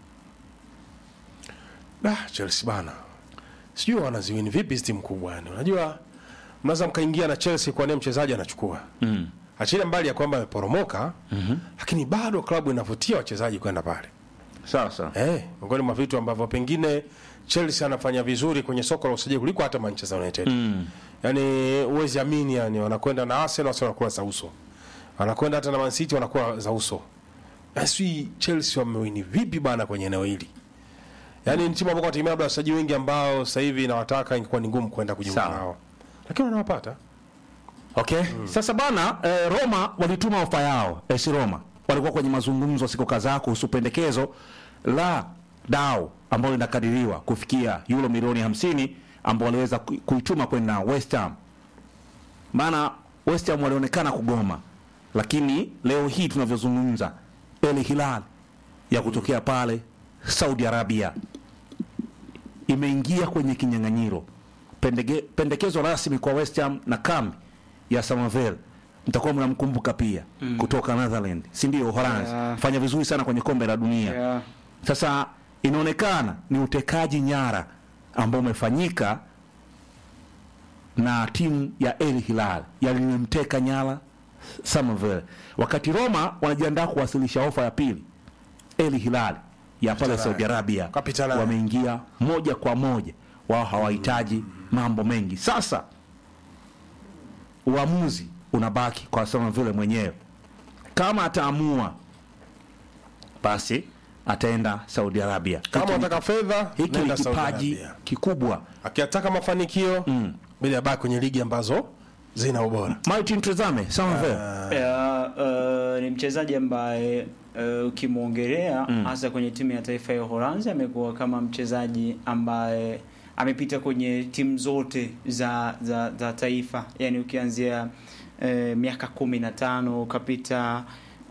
Da, Chelsea bana. Sijui wanaziwini vipi hizi timu kubwa yani. Unajua mnaweza mkaingia na Chelsea kwa nini mchezaji anachukua. Mm. Achilia mbali ya kwamba ameporomoka, mm lakini bado klabu inavutia wachezaji kwenda pale. Sawa sawa. Eh, miongoni mwa vitu ambavyo pengine Chelsea anafanya vizuri kwenye soko la usajili kuliko hata Manchester United. Mm. Yaani huwezi amini yani wanakwenda na Arsenal Arsenal wanakuwa za uso. Wanakwenda hata na Man City wanakuwa za uso. Basi Chelsea wamewini vipi bana kwenye eneo hili? Yaani ni timu ambayo wanategemea labda wachezaji wengi ambao sasa hivi inawataka ingekuwa ni ngumu kwenda kujiunga Sawa. nao. Lakini wanawapata. Okay. Sasa bana eh, Roma walituma ofa yao. AS Roma walikuwa kwenye mazungumzo siku kadhaa kuhusu pendekezo la dau ambalo linakadiriwa kufikia euro milioni 50 ambao waliweza ku- kuituma kwenda West Ham. Maana West Ham walionekana kugoma, lakini leo hii tunavyozungumza, El Hilal ya kutokea pale Saudi Arabia imeingia kwenye kinyang'anyiro. Pendege, pendekezo rasmi kwa West Ham na kambi ya Samavel mtakuwa mnamkumbuka pia mm. kutoka Netherlands, si ndio? Uholanzi Yeah. fanya vizuri sana kwenye kombe la dunia Yeah. sasa inaonekana ni utekaji nyara ambao umefanyika na timu ya El Hilal yalimemteka nyara Somerville, wakati Roma wanajiandaa kuwasilisha ofa ya pili. El Hilal ya pale Saudi Arabia Kapitana. wameingia moja kwa moja, wao hawahitaji mambo mengi. Sasa uamuzi unabaki kwa Somerville mwenyewe, kama ataamua basi ataenda Saudi Arabia. kama Hiki ni- unataka fedha hiki ni nenda Saudi kipaji Arabia. kikubwa. akiyataka mafanikio bila abaki kwenye ligi ambazo zina ubora Martin, tazame Somerville Ya, uh, ni mchezaji ambaye uh, ukimwongelea hasa kwenye timu ya taifa ya Uholanzi amekuwa kama mchezaji ambaye amepita kwenye timu zote za za, za taifa, yani ukianzia uh, miaka kumi na tano ukapita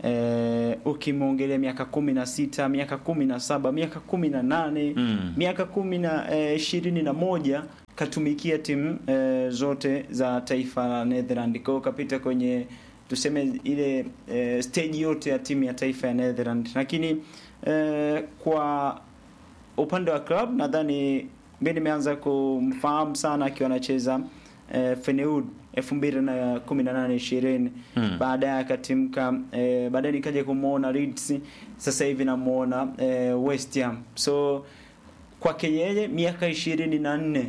uh, ukimwongelea miaka kumi na sita miaka kumi na saba miaka kumi na nane Mm. miaka kumi na eh, ishirini na moja katumikia timu eh, zote za taifa la Netherland. Kwa hiyo kapita kwenye tuseme ile eh, stage yote ya timu ya taifa ya Netherland, lakini eh, kwa upande wa club nadhani mimi nimeanza kumfahamu sana akiwa anacheza eh, Feneud 2018 20 Mm. baadaye akatimka eh, baadaye nikaja kumuona Leeds sasa hivi namuona eh, West Ham so kwake yeye miaka ishirini na nne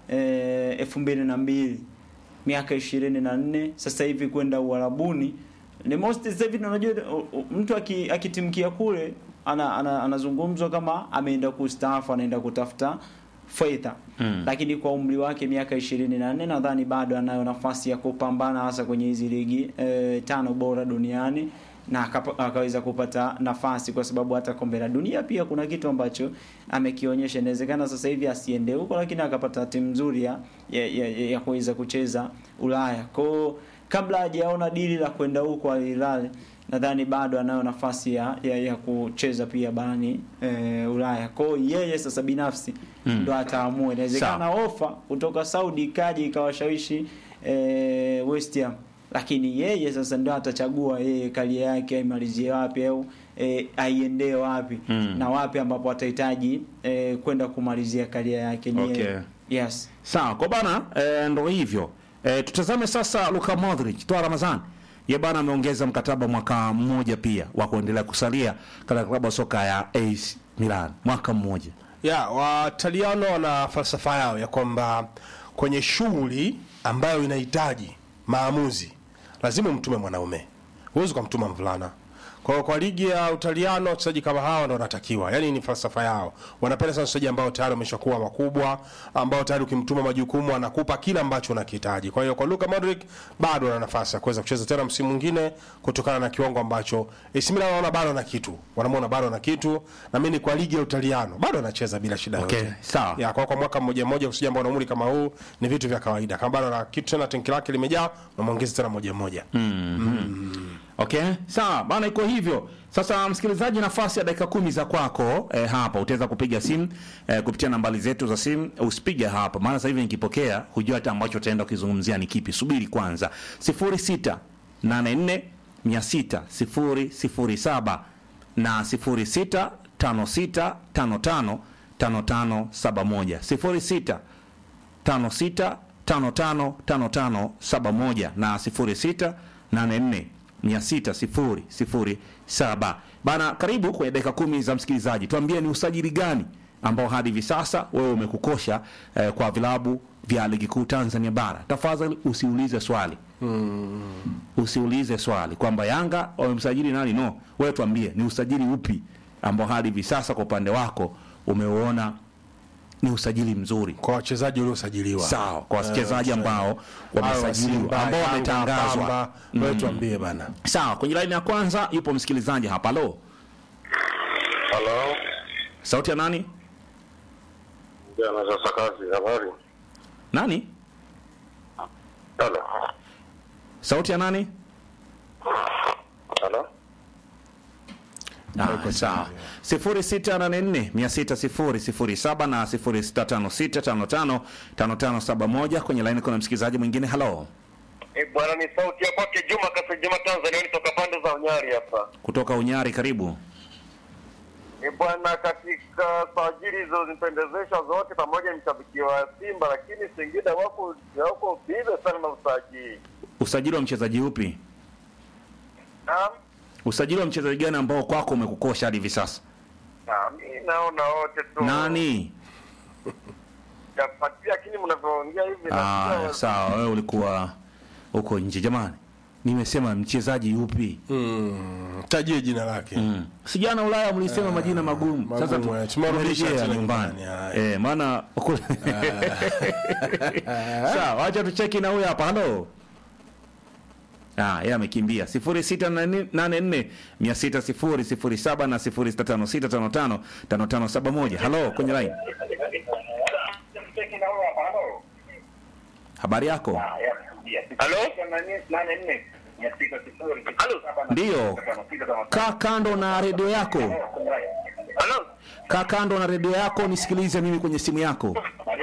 eh, elfu mbili na mbili miaka ishirini na nne sasa hivi kwenda uharabuni ni most sasa hivi unajua u- u- mtu aki- akitimkia kule ana, ana, anazungumzwa kama ameenda kustaafu anaenda kutafuta fedha Mm. lakini kwa umri wake miaka ishirini na nne nadhani bado anayo nafasi ya kupambana hasa kwenye hizi ligi eh, tano bora duniani na akapa, akaweza kupata nafasi kwa sababu hata kombe la dunia pia kuna kitu ambacho amekionyesha. Inawezekana sasa hivi asiende huko, lakini akapata timu nzuri ya, ya, ya, ya kuweza kucheza Ulaya. Kwa hiyo kabla hajaona dili la kwenda huko Al Hilal, nadhani bado anayo nafasi ya, ya, ya kucheza pia barani e, Ulaya. Kwa hiyo yeye sasa binafsi Mm. ndo ataamua. Inawezekana ofa kutoka Saudi ikaja ikawashawishi e, West Ham lakini yeye sasa ndio atachagua yeye karia yake aimalizie wapi au e, aiendee wapi Mm. na wapi ambapo atahitaji e, kwenda kumalizia karia yake ni Okay. yeye. yes Sawa, kwa bana e, ndo hivyo e, tutazame sasa Luka Modric toa Ramazan ye bana ameongeza mkataba mwaka mmoja pia wa kuendelea kusalia katika klabu ya soka ya AC Milan mwaka mmoja. ya wataliano wana falsafa yao ya kwamba kwenye shughuli ambayo inahitaji maamuzi lazima umtume mwanaume huwezi ukamtuma mvulana kwa hiyo kwa ligi ya utaliano wachezaji kama hawa ndo wanatakiwa yani ni falsafa yao wanapenda sana wachezaji ambao tayari wameshakuwa makubwa ambao tayari ukimtuma majukumu anakupa kile ambacho unakihitaji kwa hiyo kwa Luka Modric bado ana nafasi ya kuweza kucheza tena msimu mwingine kutokana na kiwango ambacho AC Milan wanaona bado ana kitu wanamwona bado ana kitu na mimi kwa ligi ya utaliano bado anacheza bila shida Okay, yote sawa. ya kwa, kwa mwaka mmoja mmoja kusija ambao na umri kama huu ni vitu vya kawaida kama bado ana kitu tena tenki lake limejaa unamwongeza tena moja mmoja Okay, sawa bana, iko hivyo. Sasa msikilizaji, nafasi ya dakika kumi za kwako eh, hapa utaweza kupiga simu eh, kupitia nambari zetu za simu. Usipige hapa, maana sasa hivi nikipokea hujua hata ambacho utaenda kukizungumzia ni kipi. Subiri kwanza, 06 84 600 007 na 06 56 55 55 71 06 56555571 na 0684600007. Bana, karibu kwenye dakika kumi za msikilizaji. Tuambie ni usajili gani ambao hadi hivi sasa wewe umekukosha eh, kwa vilabu vya ligi kuu Tanzania bara. Tafadhali usiulize swali usiulize swali kwamba Yanga wamemsajili nani. No, wewe tuambie ni usajili upi ambao hadi hivi sasa kwa upande wako umeuona ni usajili mzuri kwa wachezaji waliosajiliwa sawa kwa wachezaji ambao Hao wamesajiliwa Simba, ambao Yanga, wametangazwa. Pamba, wewe tuambie bana Sawa, kwenye laini ya kwanza yupo msikilizaji hapa. Halo, Halo, sauti ya nani? jana sasa kazi, habari? Nani? Halo, Sauti ya nani? halo, Ah, sawa. 0684600007 na 0656555571 kwenye laini kuna msikilizaji mwingine. Halo, eh bwana, ni sauti ya kwake Juma Kasejema, Tanzania, nitoka pande za Unyari hapa. kutoka Unyari, karibu. E bwana, katika sajili hizo zimependezesha zote, pamoja ni mshabiki wa Simba, lakini Singida wako wako bize sana na usajili. Usajili wa mchezaji upi? Naam, Usajili wa mchezaji gani ambao kwako umekukosha hadi hivi sasa? na mimi naona wote tu Nani? Jafuatia, lakini mnavyoongea hivi Ah, nasikia sawa, wewe ulikuwa uko nje. Jamani, nimesema mchezaji yupi? Mm, tajie jina lake Mm. Si jana Ulaya mlisema majina magumu. Sasa magumu, tu- eh, tumerudisha tumerejea tena nyumbani. nyumbani, haya. Eh, maana kule- Sawa, acha tucheki na huyu hapa. Halo. Ah, yeye amekimbia. 0684 600 07 na 065655 5571. Halo, kwenye line. Habari yako? Halo? Halo? Ndiyo. Kaa kando na redio yako. Halo? Kaa kando na redio yako nisikilize mimi kwenye simu yako.